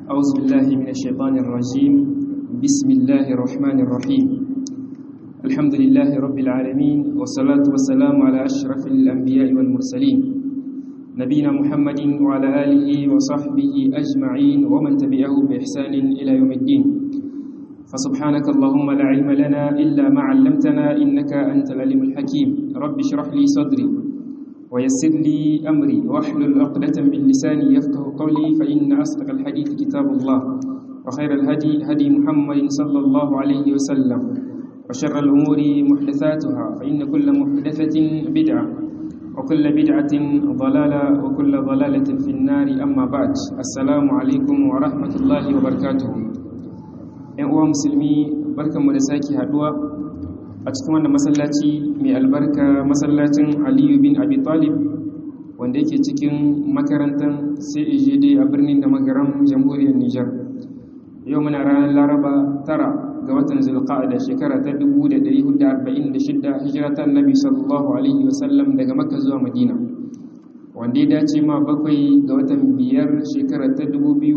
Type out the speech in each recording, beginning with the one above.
أعوذ بالله من الشيطان الرجيم بسم الله الرحمن الرحيم الحمد لله رب العالمين والصلاة والسلام على أشرف الأنبياء والمرسلين نبينا محمد وعلى آله وصحبه أجمعين ومن تبعه بإحسان إلى يوم الدين فسبحانك اللهم لا علم لنا إلا ما علمتنا إنك أنت العليم الحكيم رب اشرح لي صدري ويسر لي أمري واحلل عقدة من لساني يفقه قولي فإن أصدق الحديث كتاب الله وخير الهدي هدي محمد صلى الله عليه وسلم وشر الأمور محدثاتها فإن كل محدثة بدعة وكل بدعة ضلالة وكل ضلالة في النار أما بعد السلام عليكم ورحمة الله وبركاته ‘yan uwa musulmi barkanmu da sake haduwa a cikin wannan masallaci mai albarka masallacin aliyu bin abi talib wanda yake cikin makarantar cagd a birnin da magaran jamhuriyar nijar yau muna ranar laraba tara ga watan zulqa'ada shekara ta 1446 hijira ta annabi sallallahu alaihi wasallam daga makka zuwa madina wanda ya dace ma bakwai ga watan biyar shekara ta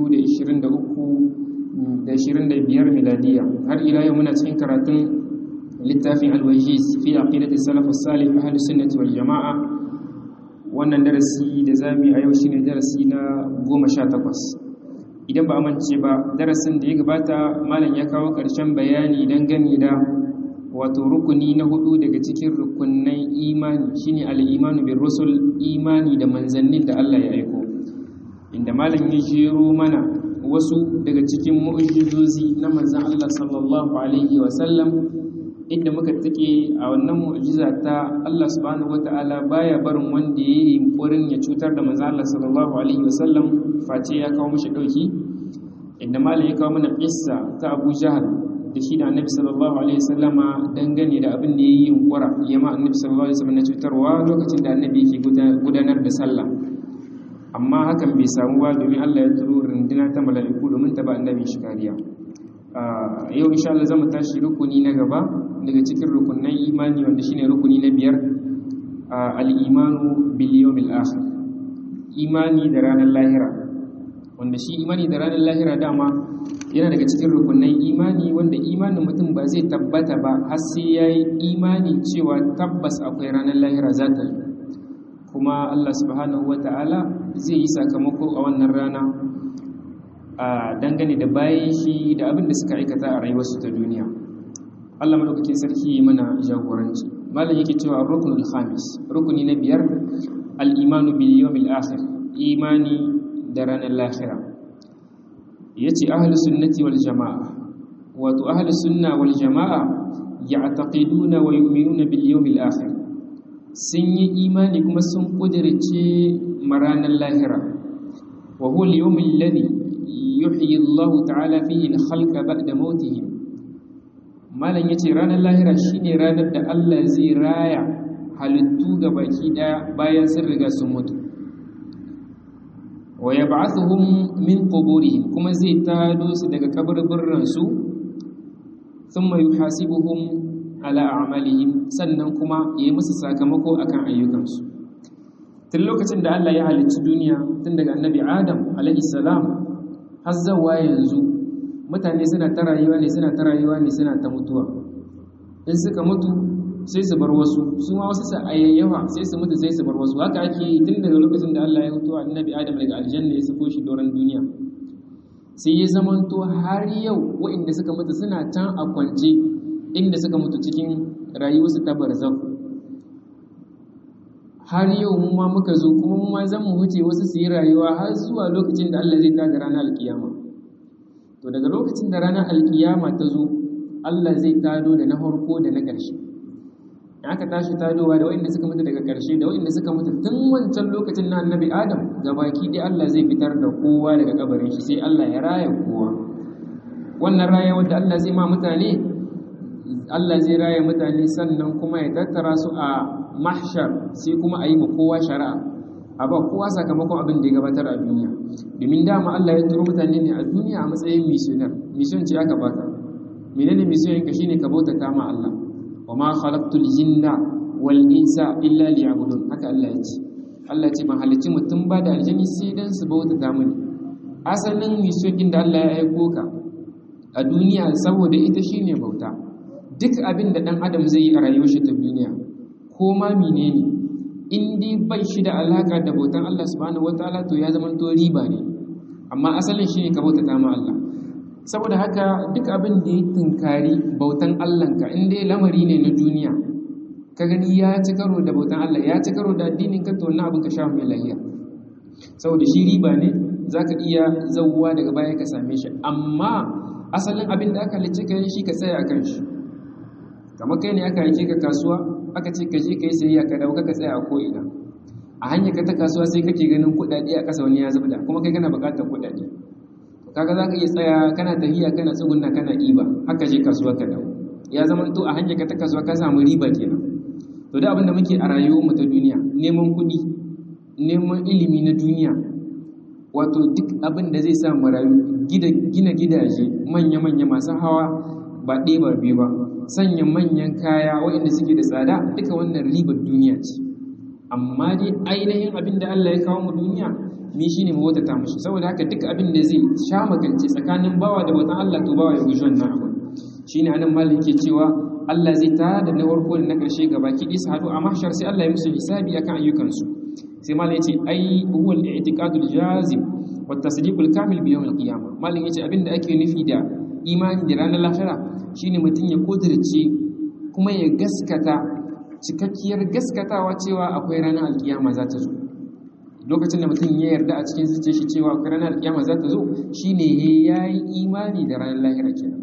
2023 da 25 miladiya har ila yau muna cikin karatun littafin alwajiz fi aqidati salaf as-salih ahli sunnati wal jamaa wannan darasi da zamu a yau shine darasi na 18 idan ba amince ba darasin da ya gabata malam ya kawo karshen bayani dangane da wato rukuni na hudu daga cikin rukunnan imani shine al-imanu bir rusul imani da manzannin da Allah ya aiko inda malam ya jero mana wasu daga cikin mu'jizozi na manzon Allah sallallahu alaihi wa sallam inda muka take a wannan mu'jiza ta Allah subhanahu wata'ala baya barin wanda yayi yunkurin ya cutar da manzo Allah sallallahu alaihi wasallam face ya kawo mishi dauki inda malam ya kawo mana qissa ta Abu Jahl da shi da Annabi sallallahu alaihi wasallama dangane da abin da yayi yunkura yama Annabi sallallahu alaihi wasallam na cutarwa lokacin da Annabi yake gudanar da sallah amma hakan bai samu ba domin Allah ya turo runduna ta mala'iku domin ta ba Annabi shi kariya yau insha Allah zamu tashi rukuni na gaba daga cikin rukunan imani wanda shine rukuni na biyar al-imanu bil yawmil akhir imani da ranar lahira wanda shi imani da ranar lahira dama yana daga cikin rukunan imani wanda imanin mutum ba zai tabbata ba har sai yayi imani cewa tabbas akwai ranar lahira za ta yi kuma Allah subhanahu wata'ala zai yi sakamako a wannan rana a dangane da bayan shi da abin da suka aikata a rayuwarsu ta duniya Allah madaukakin sarki mana jagoranci malam yake cewa rukunul khamis rukuni na biyar al-imanu bil yawmil akhir imani da ranar lahira yace ahlus sunnati wal jamaa wato ahlus sunna wal jamaa ya'taqiduna wa yu'minuna bil yawmil akhir sun yi imani kuma sun kudirce maranar lahira wa huwa al-yawmul ladhi yuhyi Allah ta'ala fihi al-khalqa ba'da mautihim malam yace ranar lahira shine ranar da Allah zai raya halittu ga baki daya bayan sun riga sun mutu wa yab'athuhum min quburihim kuma zai tado su daga kaburburran su thumma yuhasibuhum ala a'malihim sannan kuma yayi musu sakamako akan ayyukansu tun lokacin da Allah ya halicci duniya tun daga annabi Adam alaihi salam har zawa yanzu mutane suna ta rayuwa ne suna ta rayuwa ne suna ta mutuwa in suka mutu sai su bar wasu su ma wasu ayayyawa sai su mutu sai su bar wasu haka ake yi tun daga lokacin da Allah ya mutu annabi Adam daga aljanna ya sako shi doron duniya sai ya zamanto har yau waɗanda suka mutu suna can a kwance inda suka mutu cikin rayuwarsu ta barzaku har yau mu ma muka zo kuma mu ma zan mu huce wasu su yi rayuwa har zuwa lokacin da Allah zai tada ranar alkiyama to daga lokacin da ranar alkiyama ta zo Allah zai tado da na farko da na ƙarshe in aka tashi tadowa da waɗanda suka mutu daga ƙarshe da waɗanda suka mutu tun wancan lokacin na annabi Adam gabaki dai Allah zai fitar da kowa daga kabarin shi sai Allah ya raya kowa wannan raya wanda Allah zai ma mutane Allah zai raya mutane sannan kuma ya tattara su a mahshar sai kuma a yi ma kowa shari'a a ba kowa sakamakon abin da ya gabatar a duniya domin dama Allah ya turo mutane ne a duniya a matsayin missionar mission ce aka baka menene mission ka shine ka bautata ma Allah wa ma khalaqtul jinna wal insa illa liya'budun haka Allah ya ce Allah ya ce ban halicci mutum ba da aljani sai dan su bautata mini asalin misokin da Allah ya aiko ka a duniya saboda ita shine bauta duk abin da dan adam zai yi a rayuwar shi ta duniya ko ma menene in dai bai shi da alaka da bautan Allah subhanahu wataala to ya zama to riba ne amma asalin shine ka bautata ma Allah saboda haka duk abin da ya tunkari bautan Allahnka in dai lamari ne na duniya ka gani ya ci karo da bautan Allah ya ci karo da addinin ka to wannan abin ka sha mai lahiya saboda shi riba ne zaka iya zawwa daga baya ka same shi amma asalin abin da aka halice ka shi ka tsaya akan shi kamar kai ne aka halice ka kasuwa aka ce ka je ka yi sayayya ka dauka ka tsaya a ko ina a hanyar ka ta kasuwa sai kake ganin kuɗaɗe a ƙasa wani ya zubda kuma kai kana buƙatar kuɗaɗe kaga za ka iya tsaya kana tafiya kana tsugunna kana ɗiba haka je kasuwa ka dawo ya zama to a hanyar ka ta kasuwa ka samu riba kenan to da abin da muke a rayuwar mu ta duniya neman kuɗi neman ilimi na duniya wato duk abin da zai sa mu rayu gina gidaje manya-manya masu hawa ba ɗaya ba biyu ba sanya manyan kaya waɗanda suke da tsada duka wannan ribar duniya ce amma dai ainihin abin da Allah ya kawo mu duniya mi shi ne mawata mushi saboda haka duk abin da zai sha magance tsakanin bawa da bautan Allah to bawa ya guji wannan abu shi ne anan malin ke cewa Allah zai ta da na farko da na ƙarshe gaba ki isa haɗu a mahshar sai Allah ya musu hisabi akan ayyukansu sai malin ya ce ai huwa al-i'tiqadul jazim wa tasdiqul kamil bi yawm al-qiyamah malin ya ce abin da ake nufi da imani da ranar lahira shine mutum ya kudirce kuma ya gaskata cikakkiyar gaskatawa cewa akwai ranar alkiyama za ta zo lokacin da mutum ya yarda a cikin zuciya shi cewa akwai ranar alkiyama za ta zo shine ya yi imani da ranar lahira kenan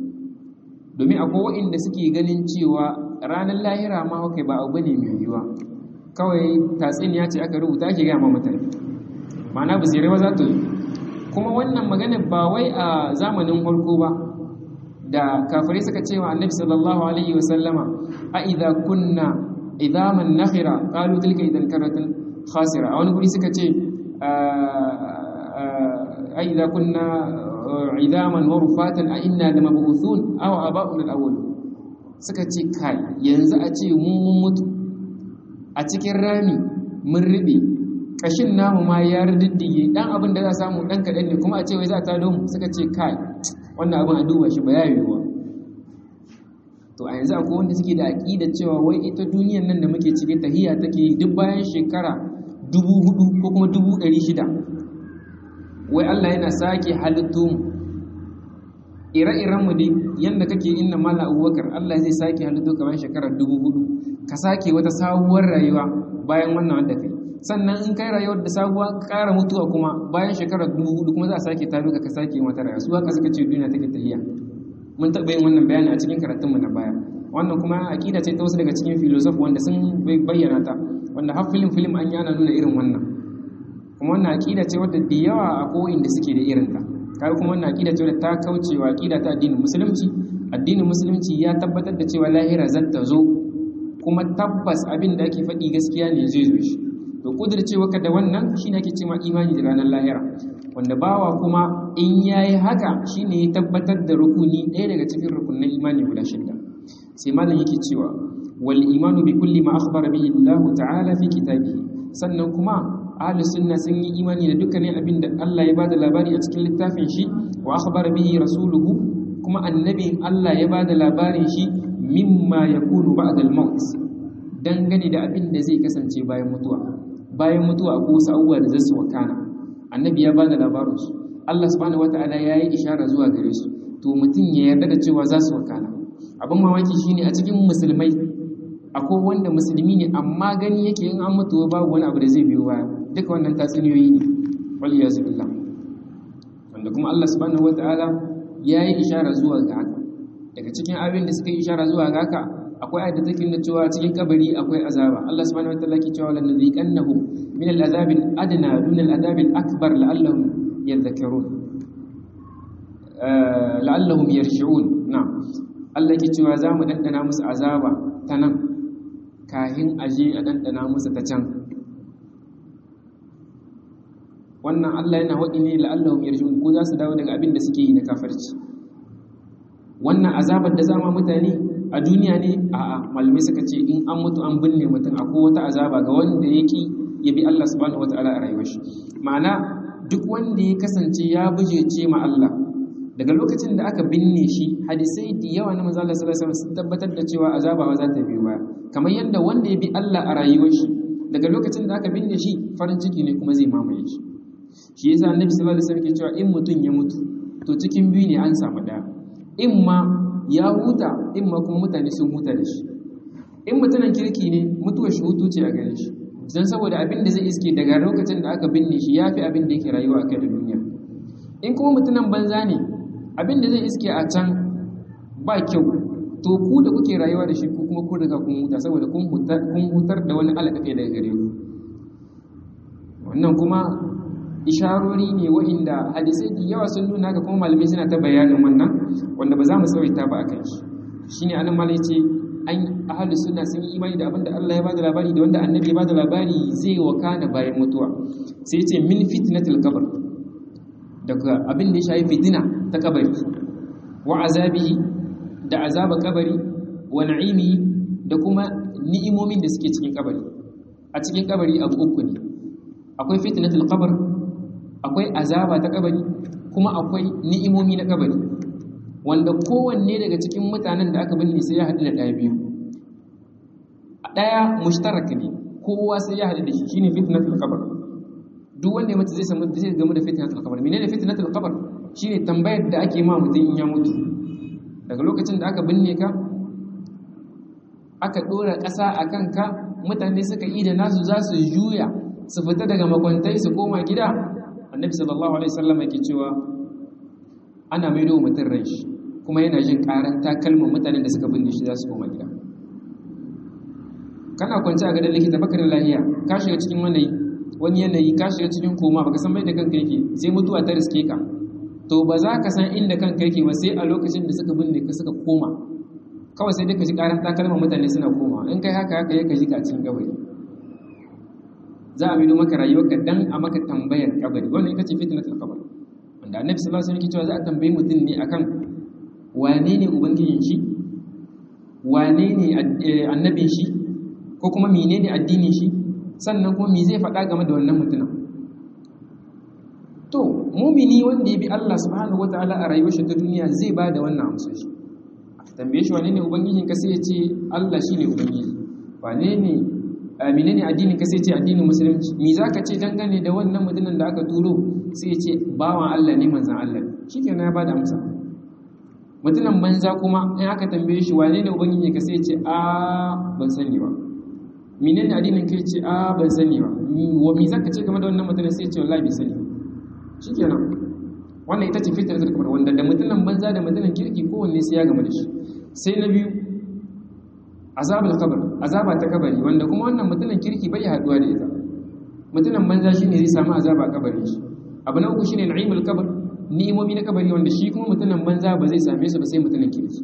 domin akwai waɗanda suke ganin cewa ranar lahira ma kai ba abu ne mai yiwuwa kawai tatsuniya ce aka rubuta ake gaya ma mutane ma'ana ba sai za ta zo kuma wannan magana ba wai a zamanin farko ba da kafirai suka cewa annabi sallallahu alaihi wasallama a idza kunna idaman nakhira qalu tilka idan karatun khasira a wani guri suka ce a idza kunna idaman wa rufatan a inna lamab'uthun aw aba'un al-awwal suka ce kai yanzu a ce mu mun mutu a cikin rami mun ribe kashin namu ma ya riddige dan abin da za samu dan kadan ne kuma a ce wai za ta don suka ce kai wannan abin a duba shi ba ya yiwuwa to a yanzu akwai wanda suke da aƙida cewa wai ita duniyan nan da muke cike tahiya take duk bayan shekara dubu hudu ko kuma dubu ɗari shida wai Allah yana sake halittu mu ire-iren mu dai yadda kake inna mala abubakar Allah zai sake halittu kamar shekarar dubu hudu ka sake wata sabuwar rayuwa bayan wannan wanda kai sannan in kai rayuwar da sabuwa ƙara mutuwa kuma bayan shekarar dubu hudu kuma za a sake taro ka sake yin wata rayuwa su haka suka ce duniya take tahiya mun taɓa yin wannan bayani a cikin karatunmu na baya wannan kuma aƙida ce ta wasu daga cikin filosof wanda sun bayyana ta wanda har filim filim an yana nuna irin wannan kuma wannan aƙida ce wadda da yawa a ko'in da suke da irin ta kai kuma wannan aƙida ce wadda ta kaucewa aƙida ta addinin musulunci addinin musulunci ya tabbatar da cewa lahira zan ta zo kuma tabbas abin da ake faɗi gaskiya ne zai zo shi to kudircewa ka da wannan shine ake cewa imani da ranar lahira wanda bawa kuma in yayi haka shine ya tabbatar da rukuni ɗaya daga cikin rukunin imani guda shida sai malam yake cewa wal imanu bi kulli ma akhbara bihi Allah ta'ala fi kitabihi sannan kuma ahli sunna sun yi imani da dukkanin abin da Allah ya bada labari a cikin littafin shi wa akhbara bihi rasuluhu kuma annabin Allah ya bada labarin shi mimma yakunu ba'da al-maut dangane da abin da zai kasance bayan mutuwa bayan mutuwa ko wasu abubuwa da zasu wakana annabi ya bada labarin su Allah subhanahu wataala ya yi ishara zuwa gare su to mutum ya yarda da cewa za su wakana abin mamaki shine a cikin musulmai akwai wanda musulmi ne amma gani yake in an mutu babu wani abu da zai biyo baya duka wannan tatsuniyoyi ne wal iyazu billah wanda kuma Allah subhanahu wataala ya yi ishara zuwa ga haka daga cikin abin da suka yi ishara zuwa ga haka akwai ayat da take nuna cewa cikin kabari akwai azaba Allah subhanahu wataala ke cewa lan nuziqannahum min al-azab al-adna dun al-azab al-akbar la'allahum yadhakkarun la'allahum yarji'un na'am Allah ke cewa za mu dandana musu azaba ta nan kahin aje a dandana musu ta can wannan Allah yana waɗi ne la'allahum yarji'un ko za su dawo daga abin da suke yi na kafirci wannan azabar da zama mutane a duniya ne a malamai suka ce in an mutu an binne mutum akwai wata azaba ga wanda yake ya bi Allah subhanahu wataala a rayuwar shi ma'ana duk wanda ya kasance ya bujece ma Allah daga lokacin da aka binne shi hadisai da yawa na manzo Allah sallallahu alaihi wasallam sun tabbatar da cewa azaba za ta biyo baya kamar yadda wanda ya bi Allah a rayuwar shi daga lokacin da aka binne shi farin ciki ne kuma zai mamaye shi shi yasa annabi sallallahu alaihi wasallam ke cewa in mutum ya mutu to cikin biyu ne an samu daya in ma ya huta in ma kuma mutane sun huta da shi in mutumin kirki ne mutuwar shi hutu ce a gare shi don saboda abin da zai iske daga lokacin da aka binne shi ya fi abin da yake rayuwa a kai da duniya in kuma mutumin banza ne abin da zai iske a can ba kyau to ku da kuke rayuwa da shi ku kuma kun riga kun huta saboda kun hutar da wani alaƙaƙe daga gare ku wannan kuma isharori ne wa'inda hadisai da yawa sun nuna ga kuma malamai suna ta bayanin wannan wanda ba za mu tsawaita ba a kan shi shine anan malai ce an ahalu suna sun yi imani da abin da Allah ya bada labari da wanda annabi ya bada labari zai wakana bayan mutuwa sai ce min fitnatil qabr daga abin da ya shafi fitina ta kabari wa azabihi da azaba kabari wa na'imi da kuma ni'imomin da suke cikin kabari a cikin kabari abu uku ne akwai fitnatul qabr akwai azaba ta kabari kuma akwai ni'imomi na kabari wanda kowanne daga cikin mutanen da aka binne sai ya haɗu da ɗaya biyu ɗaya mushtarak ne kowa sai ya haɗu da shi shine fitnatul qabr duk wanda ya mutu zai samu zai gamu da fitnatul qabr menene fitnatul qabr shine tambayar da ake ma mutum in ya mutu daga lokacin da aka binne ka aka dora ƙasa a kanka mutane suka yi da nasu za su juya su fita daga makwantai su koma gida annabi sallallahu alaihi wasallam yake cewa ana maido mutum ran shi kuma yana jin karan takalmin mutanen da suka binne shi za su koma gida kana kwance a gadon likita baka da lahiya ka shiga cikin wani wani yanayi ka shiga cikin koma baka san bai da kanka yake sai mutuwa ta riske ka to ba za ka san inda kanka yake ba sai a lokacin da suka binne ka suka koma kawai sai dai ka ji karan takalmin mutane suna koma in kai haka haka ya ka ji ka cikin kabari za a maido maka rayuwarka dan a maka tambayar kabari wannan ita ce fitnatul qabr wanda annabi sallallahu alaihi wasallam yake cewa za a tambayi mutum ne akan wane ne ubangijin shi wane ne annabin shi ko kuma menene addinin shi sannan kuma me zai faɗa game da wannan mutumin to mumini wanda ya bi Allah subhanahu wataala a rayuwar shi ta duniya zai ba da wannan amsar shi tambaye shi wane ne ubangijin ka sai ya ce Allah shine ubangiji wane ne menene addinin ka sai ya ce addinin musulunci me zaka ce dangane da wannan mutumin da aka turo sai ya ce bawan Allah ne manzon Allah shikenan ya bada amsa mutumin banza kuma in aka tambaye shi wane ne ubangiji ka sai ya ce a ban sani ba menene addinin kai ce a ban sani ba wa me zaka ce game da wannan mutumin sai ya ce wallahi bai sani shikenan wannan ita ce fitar zakar wanda da mutumin banza da mutumin kirki kowanne sai ya gama da shi sai na biyu azabul qabr azaba ta kabari wanda kuma wannan mutumin kirki bai haduwa da ita mutumin banza shine zai samu azaba a kabarin shi abu na uku shine na'imul qabr ni'imomi na kabari wanda shi kuma mutumin banza ba zai same su ba sai mutumin kirki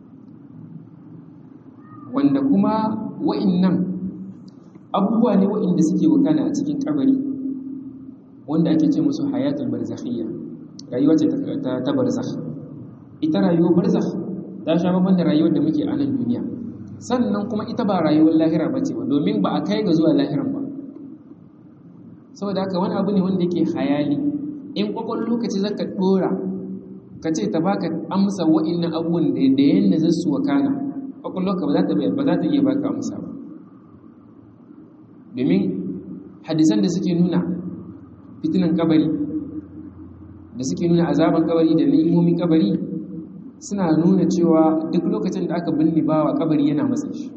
wanda kuma wa'innan abubuwa ne wa'inda suke wakana a cikin kabari wanda ake ce musu hayatul barzakhiyya rayuwa ce ta barzakh ita rayuwar barzakh ta sha babban da rayuwar da muke a nan duniya sannan kuma ita ba rayuwar lahira ba ce ba domin ba a kai ga zuwa lahiran ba saboda haka wani abu ne wanda yake hayali in kwakwan lokaci zaka dora ka ce ta baka amsa wa'annan abubuwan da da yanda zan su wakana kwakwan lokaci ba za ta ba za ta iya baka amsa ba domin hadisan da suke nuna fitinan kabari da suke nuna azaban kabari da ni'imomin kabari suna nuna cewa duk lokacin da aka binne bawa kabari yana matsa shi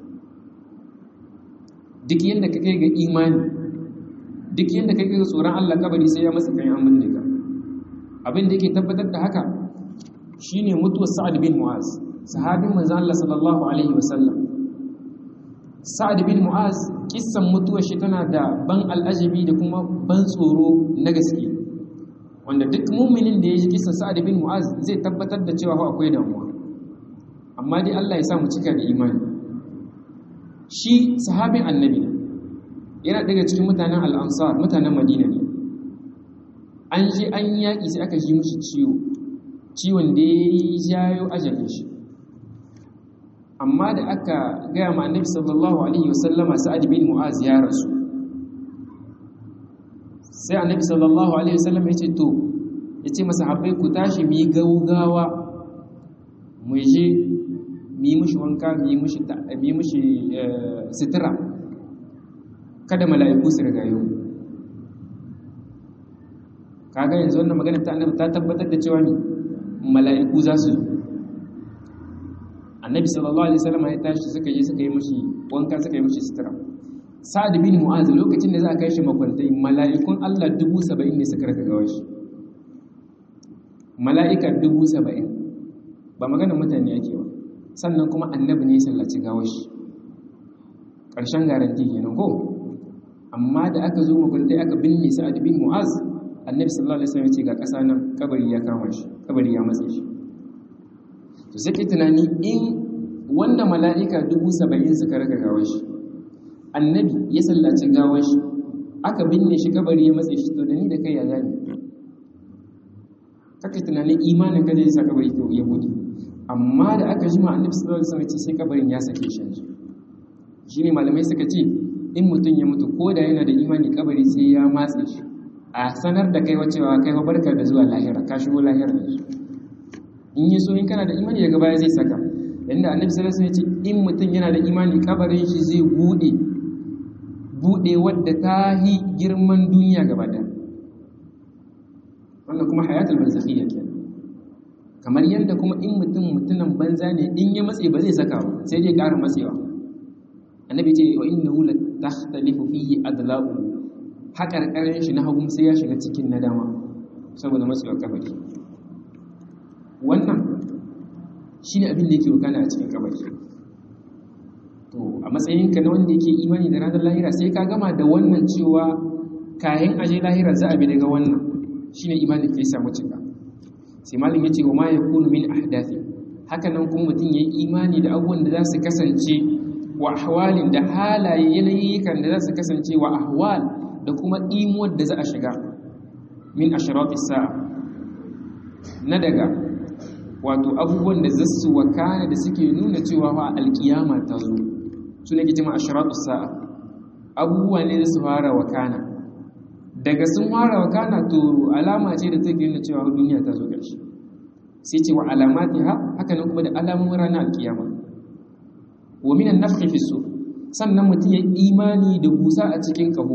duk yadda ka kai ga imani duk yadda ka kai ga tsoron Allah kabari sai ya matsa kan an binne ka abin da yake tabbatar da haka shine mutuwar Sa'ad bin Mu'az sahabin manzon Allah sallallahu alaihi wasallam Sa'ad bin Mu'az kissan mutuwar shi tana da ban al'ajabi da kuma ban tsoro na gaske wanda duk muminin da ya ji kisan sa'ad bin mu'az zai tabbatar da cewa akwai damuwa amma dai Allah ya sa mu cika da imani shi sahabin annabi ne yana daga cikin mutanen al'ansar mutanen madina ne an je an yaƙi sai aka ji mushi ciwo ciwon da ya yi jayo ajalin shi amma da aka gaya ma annabi sallallahu alaihi wasallama sa'ad bin mu'az ya rasu sai annabi sallallahu alaihi wasallam ya ce to ya ce masahabbai ku tashi mu yi gaugawa mu je mu yi mushi wanka mu yi mushi sutura kada mala'iku su riga yau kaga yanzu wannan magana ta annabi ta tabbatar da cewa ne mala'iku za su annabi sallallahu alaihi wasallam ya tashi suka yi suka yi mushi wanka suka yi mushi sutura sa'ad bin mu'az lokacin da za a kai shi makwantai mala'ikun Allah dubu saba'in ne suka raka gawa shi mala'ika dubu saba'in ba maganar mutane ake ba sannan kuma annabi ne sallaci gawar shi ƙarshen garanti kenan ko amma da aka zo makwantai aka binne sa'ad bin mu'az annabi sallallahu alaihi wasallam ya ce ga ƙasa nan kabari ya kama shi kabari ya matse shi to sai ke tunani in wanda mala'ika dubu saba'in suka raka gawar shi annabi ya sallaci gawar shi aka binne shi kabari ya matse shi to da ni da kai ya zami kaka tunanin imanin ka zai sa kabari to ya bude amma da aka jima annabi sallallahu alaihi wasallam ce sai kabarin ya sake shi shine malamai suka ce in mutum ya mutu ko da yana da imani kabari sai ya matse shi a sanar da kai wacewa kai fa barka da zuwa lahira ka shigo lahira in yi so in kana da imani daga baya zai saka yanda annabi sallallahu alaihi wasallam ya ce in mutum yana da imani kabarin shi zai bude bude wadda ta yi girman duniya gaba ɗaya wannan kuma hayatul barzakhiyya kenan kamar yadda kuma in mutum mutunan banza ne in ya matse ba zai saka ba sai dai ƙara matsewa annabi ce wa innahu la takhtalifu fihi adla'u haƙarƙarin shi na hagu sai ya shiga cikin nadama saboda matsewar kabari wannan shine abin da yake wakana a cikin kabari to a matsayinka na wanda yake imani da ranar lahira sai ka gama da wannan cewa kayan aje lahira za a bi daga wannan shine imanin ka ya samu cika sai malam yace wa ma yakunu min ahdathi haka nan kuma mutum yayi imani da abubuwan da za su kasance wa ahwalin da halaye yanayikan da za su kasance wa ahwal da kuma imuwar da za a shiga min ashrati sa'a na daga wato abubuwan da za su wakana da suke nuna cewa fa alkiyama ta zo su ne kijima ashratu sa'a abubuwa ne da su fara wakana daga sun fara wakana to alama ce da take nuna cewa duniya ta zo ƙarshe sai ce wa alamati ha haka nan kuma da alamun ranar alkiyama wa minan nafhi fi sur sannan mutum ya imani da busa a cikin kaho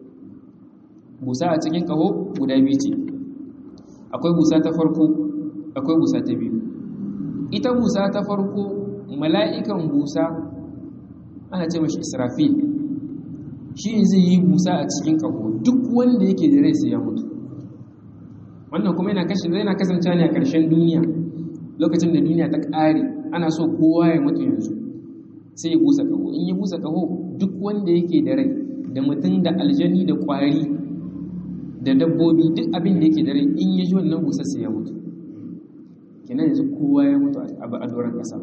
busa a cikin kaho guda biyu ce akwai busa ta farko akwai busa ta biyu ita busa ta farko mala'ikan busa ana ce mashi israfil shi zai yi busa a cikin kaho duk wanda yake da rai sai ya mutu wannan kuma yana kashe zai na kasance ne a ƙarshen duniya lokacin da duniya ta ƙare ana so kowa ya mutu yanzu sai ya busa kaho in ya busa kaho duk wanda yake da rai da mutum da aljani da ƙwari da dabbobi duk abin da yake da rai in ya ji wannan busa sai ya mutu kenan yanzu kowa ya mutu a doron ƙasa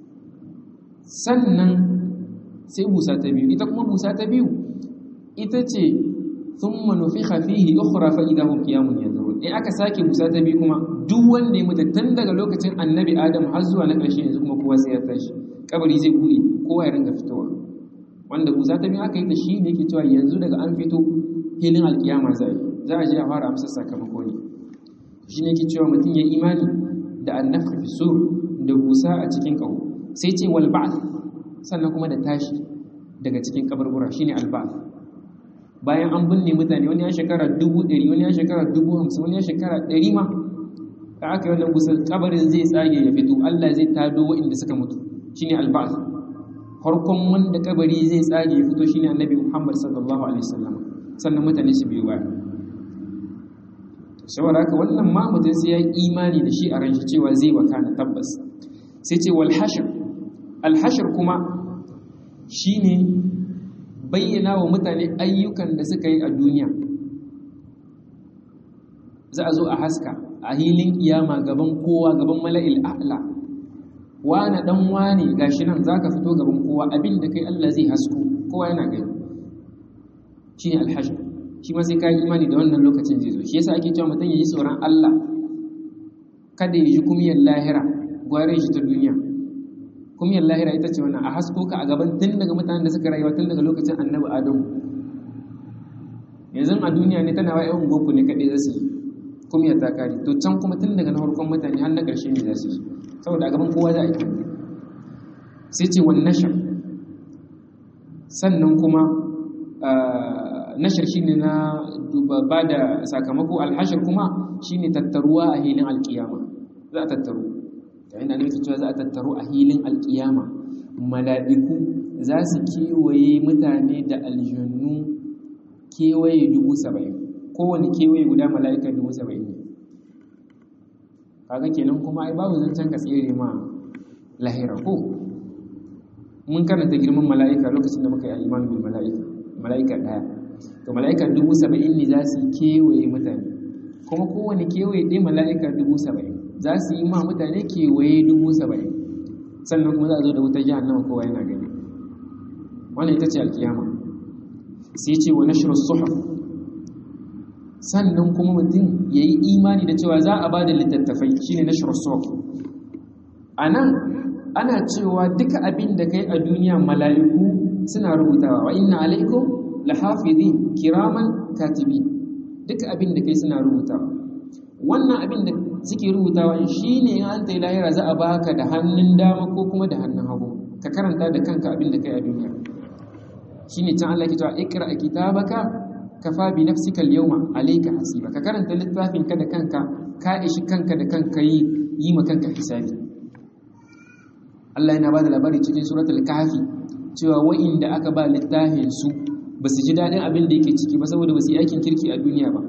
sannan sai busa ta biyu ita kuma busa ta biyu ita ce sun manufi hafihi ukhra fa idahum qiyamun yanzurun in aka sake busa ta biyu kuma duk wanda ya mutu tun daga lokacin annabi adam har zuwa na ƙarshe yanzu kuma kowa sai ya tashi kabari zai buɗe kowa ya ringa fitowa wanda busa ta biyu aka yi ta shi ne yake cewa yanzu daga an fito filin alkiyama za a yi za a je a fara amsar sakamako ne shi ne yake cewa mutum ya imani da annafka fi sur da busa a cikin ƙaho sai ce wal ba'th sannan kuma da tashi daga cikin kaburbura shine al ba'th bayan an binne mutane wani ya shekara dubu ɗari wani ya shekara dubu hamsin wani ya shekara ɗari ma da aka yi wannan busa kabarin zai tsage ya fito Allah zai tado waɗanda suka mutu shine al ba'th farkon wanda kabari zai tsage ya fito shine annabi Muhammad sallallahu alaihi wasallam sannan mutane su biyo baya saboda haka wannan ma mutum sai ya yi imani da shi a ran shi cewa zai wakana tabbas sai ce wal hashr al hashr kuma shine bayyana wa mutane ayyukan da suka yi a duniya za a zo a haska a hilin kiyama gaban kowa gaban mala'il a'la wane dan wane gashi nan zaka fito gaban kowa abin da kai Allah zai hasko kowa yana gani shine al hashr shi ma sai ka yi imani da wannan lokacin zai zo shi yasa ake cewa mutum ya yi tsoron Allah kada ya ji kumiyar lahira gware shi ta duniya kumiyar lahira ita ce wannan a hasko ka a gaban tun daga mutanen da suka rayuwa tun daga lokacin annabi adamu yanzu a duniya ne tana wa yawan goku ne kaɗai za su yi kuma ya ta kare to can kuma tun daga na farkon mutane har na ƙarshe ne za su yi saboda a gaban kowa za a yi sai ce wani nashar sannan kuma nashar shi ne na ba da sakamako alhashar kuma shi ne tattaruwa a hilin alkiyama za a tattaru yayin da nufin cewa za a tattaru a hilin alkiyama mala'iku za su kewaye mutane da aljannu kewaye dubu saba'in kowane kewaye guda mala'ika dubu saba'in ne kaga kenan kuma ai babu zancen ka tsere ma lahira ko mun karanta girman mala'ika lokacin da muka yi imanu bil mala'ika mala'ika daya to mala'ika dubu saba'in ne za su kewaye mutane kuma kowane kewaye ɗaya mala'ika dubu saba'in za su yi ma mutane kewaye dubu saba'in sannan kuma za a zo da wutar jahannama kowa yana gani wannan ita ce alkiyama sai ce wa nashru suhuf sannan kuma mutum ya yi imani da cewa za a ba da littattafai shine nashru suhuf a nan ana cewa duka abin da kai a duniya mala'iku suna rubutawa wa inna alaikum lahafizin kiraman katibi duka abin da kai suna rubutawa wannan abin da suke rubutawa shine in an tayi lahira za a baka da hannun dama ko kuma da hannun hagu ka karanta da kanka abin da kai a duniya shine can Allah ke cewa ikra kitabaka kafa bi nafsika al-yawma alayka hasiba ka karanta littafin ka da kanka ka ishi kanka da kanka yi yi ma kanka hisabi Allah yana bada labari cikin suratul kahfi cewa wa'inda aka ba littafin su ba su ji daɗin abin da yake ciki ba saboda ba su yi aikin kirki a duniya ba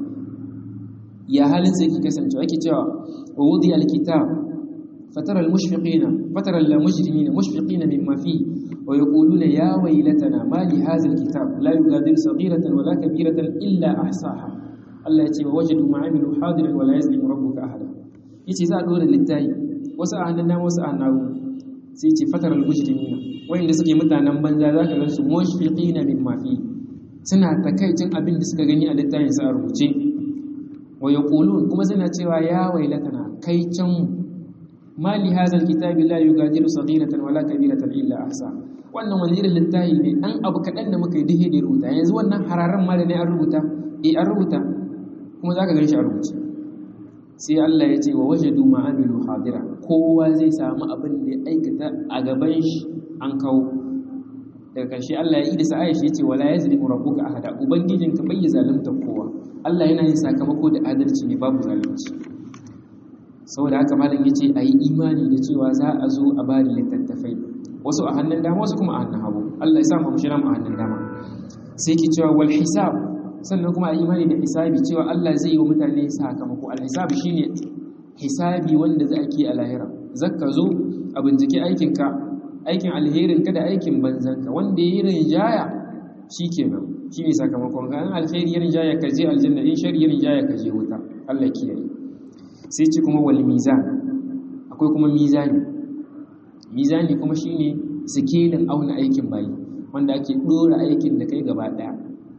ya halin sai ki kasance ake cewa wa wudi alkitab fatara almushfiqina fatara almujrimina mushfiqina mimma fi wa yaquluna ya waylatana ma li hadha alkitab la yughadiru saghiratan wala kabiratan illa ahsaha Allah ya ce wa wajadu ma amilu hadiran wala yazlimu rabbuka ahada yace za a dora littayi wasu a hannun dama wasu a hannun sai ce fatara almujrimina wayanda suke mutanen banza zaka ga su mushfiqina mimma fi suna takaicin abin da suka gani a littafin sa a rubuce wa yaqulun kuma suna cewa ya wailatana kai can mali hadha alkitabi la yugadiru saghiratan wala kabiratan illa ahsa wannan wani irin littafi ne dan abu kadan da muka yi dihe da rubuta yanzu wannan hararan ma da ne an rubuta eh an rubuta kuma zaka gan shi a rubuce sai Allah ya ce wa wajadu ma amilu hadira kowa zai samu abin da ya aikata a gaban shi an kawo daga ƙarshe Allah ya yi da sa'a shi yace wala yazlimu rabbuka ahada ubangijinka bai zalunta kowa Allah yana yin sakamako da adalci ne babu zalunci saboda haka malam yace ayi imani da cewa za a zo a bada littattafai wasu a hannun dama wasu kuma a hannun hagu Allah ya sa mu shira mu a hannun dama sai ki cewa wal hisab sannan kuma a imani da hisabi cewa Allah zai yi wa mutane sakamako al hisab shine hisabi wanda za a ke a lahira zakka zo a bincike aikinka aikin alherin ka da aikin banzanka wanda ya yi rinjaya shi kenan shi ne sakamakon ka an alheri ya rinjaya ka je aljanna in shari ya rinjaya ka je wuta Allah kiyaye sai ci kuma wal mizan akwai kuma mizani mizani kuma shine sikelin auna aikin bayi wanda ake dora aikin da kai gaba daya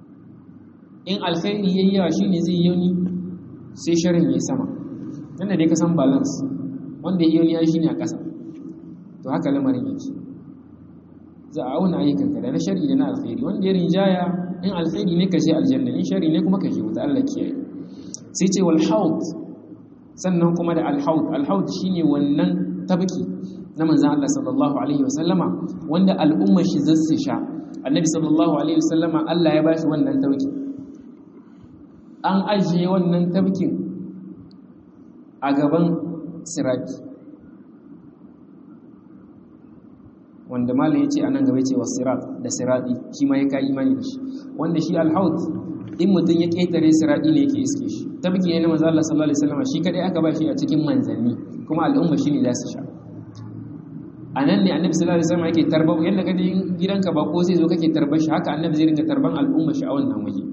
in alkhairi yayi yawa shine zai yi sai sharin yayi sama nan da dai ka san balance wanda yayi yawa shine a ƙasa to haka lamarin yake za a auna ayyukanka da na shari da na alkhairi wanda ya rinjaya in alkhairi ne ka je aljanna in shari ne kuma ka je wuta Allah kiyaye sai ce wal haud sannan kuma da al haud al haud shine wannan tabki na manzon Allah sallallahu alaihi wasallama wanda al'ummar shi zasu sha annabi sallallahu alaihi wasallama Allah ya bashi wannan tabki an ajiye wannan tabkin a gaban sirati wanda malam ya ce a nan gaba ce wa sirat da sirati shi ma ya ka imani da shi wanda shi alhaut in mutum ya ƙetare sirati ne yake iske shi tabki ne na manzo Allah sallallahu alaihi wasallam shi kadai aka ba shi a cikin manzanni kuma al'umma shi ne za su sha a nan ne annabi sallallahu alaihi wasallam yake tarba yanda kaje gidanka ba ko sai zo kake tarbar shi haka annabi zai ringa tarban al'umma shi a wannan waje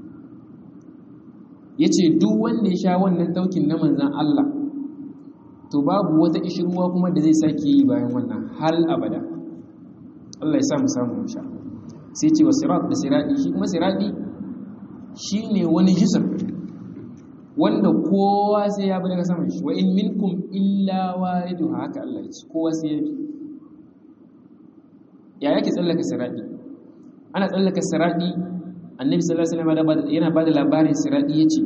yace duk wanda ya sha wannan taukin na manzan Allah to babu wata ishirwa kuma da zai sake yi bayan wannan hal abada Allah ya sa mu samu musha sai ce wa sirat da siradi shi kuma siradi shine wani jisr wanda kowa sai ya bi daga saman shi wa in minkum illa waridu haka Allah ya ce kowa sai ya bi ya yake tsallaka siradi ana tsallaka siradi annabi sallallahu alaihi wasallam yana bada labarin siradi yace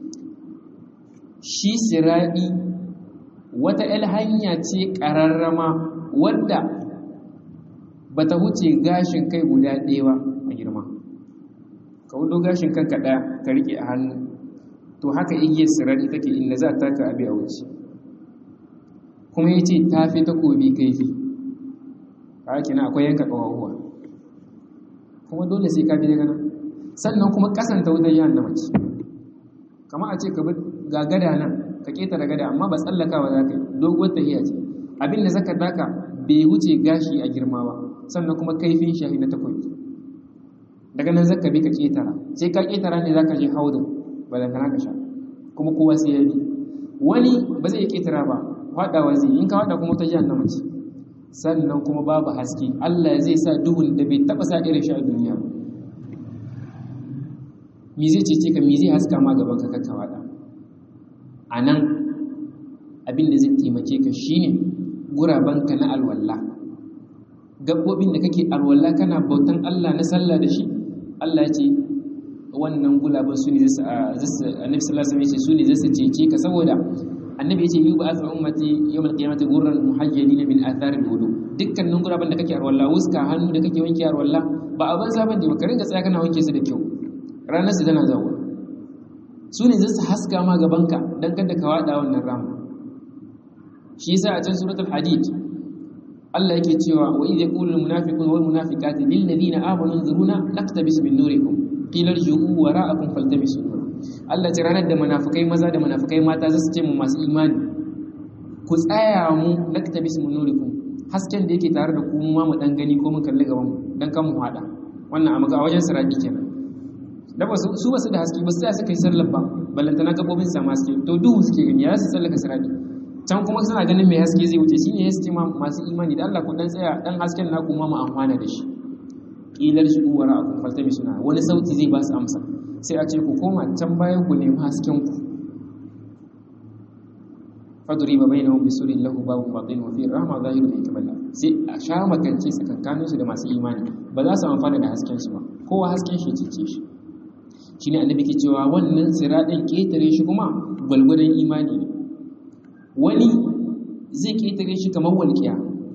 shi siradi wata el hanya ce kararrama wadda bata huce gashin kai guda ɗaya ba a girma ka wudo gashin kanka ɗaya ka rike a hannu to haka igiyar siradi take inda za ta ka abi a wuce kuma yace ta fi takobi kaifi haka na akwai yanka kawawa kuma dole sai ka bi daga nan sannan kuma kasanta wutar jahannama ce kamar a ce ka bi ga gada nan ka keta da gada amma ba tsallakawa za ka yi doguwar tahiya ce abin da zaka daka bai wuce gashi a girma ba sannan kuma kaifin shahi na takobi daga nan zaka bi ka ketara sai ka ketara ne zaka je haudin balantana ka sha kuma kowa sai ya bi wani ba zai ketara ba faɗawa zai in ka faɗa kuma ta jahannama ce sannan kuma babu haske Allah zai sa duhun da bai taba sa irin shi a duniya mi zai cece ka mi zai haska ma gaban ka kakka wada a nan abin da zai taimake ka shine gurabanka na alwalla gabbobin da kake alwalla kana bautan Allah na sallah da shi Allah ya ce wannan gulaban su ne zai annabi sallallahu alaihi wasallam ya ce su ne zai cece ka saboda annabi ya ce yi ba a ummati yawmal qiyamati gurran muhajjalina min atharil wudu dukkanin guraben da kake arwalla wuska hannu da kake wanke arwalla ba a banza bane ba ka ringa tsaya kana wanke su da kyau ranar su tana zawo su ne zai haska ma gabanka dan kada ka wada wannan ramu shi yasa a can suratul hadid Allah yake cewa wa idh yaqulu al munafiquna wal munafiqatu lil ladina amanu anzuruna naktabis min nurikum qila irji'u wara'akum faltamisu nura Allah ce ranar da munafukai maza da munafukai mata za su ce mu masu imani ku tsaya mu naktabis min nurikum hasken da yake tare da ku mu ma mu dan gani ko mun kalli gaban mu dan kan mu hada wannan a maka a wajen sirati kenan da ba su ba su da haske ba su tsaya suka yi sallar ba ballantana gabobin sa haske to duhu suke gani ya su tsallaka sirati can kuma suna ganin mai haske zai wuce shine ya ce masu imani da Allah ku dan tsaya dan hasken naku ma mu amfana da shi kilar shi uwara a kun faltami suna wani sauti zai ba su amsa sai a ce ku koma can bayan ku nemi hasken ku faduri ba bai na wani bisurin lahu babu baɗin wafi rahama zahiru mai kamala sai a sha makance tsakankanin su da masu imani ba za su amfana da hasken su ba kowa hasken shi cece shi shi ne annabi ke cewa wannan siraɗin ƙetare shi kuma gwalgwadon imani ne wani zai ƙetare shi kamar walƙiya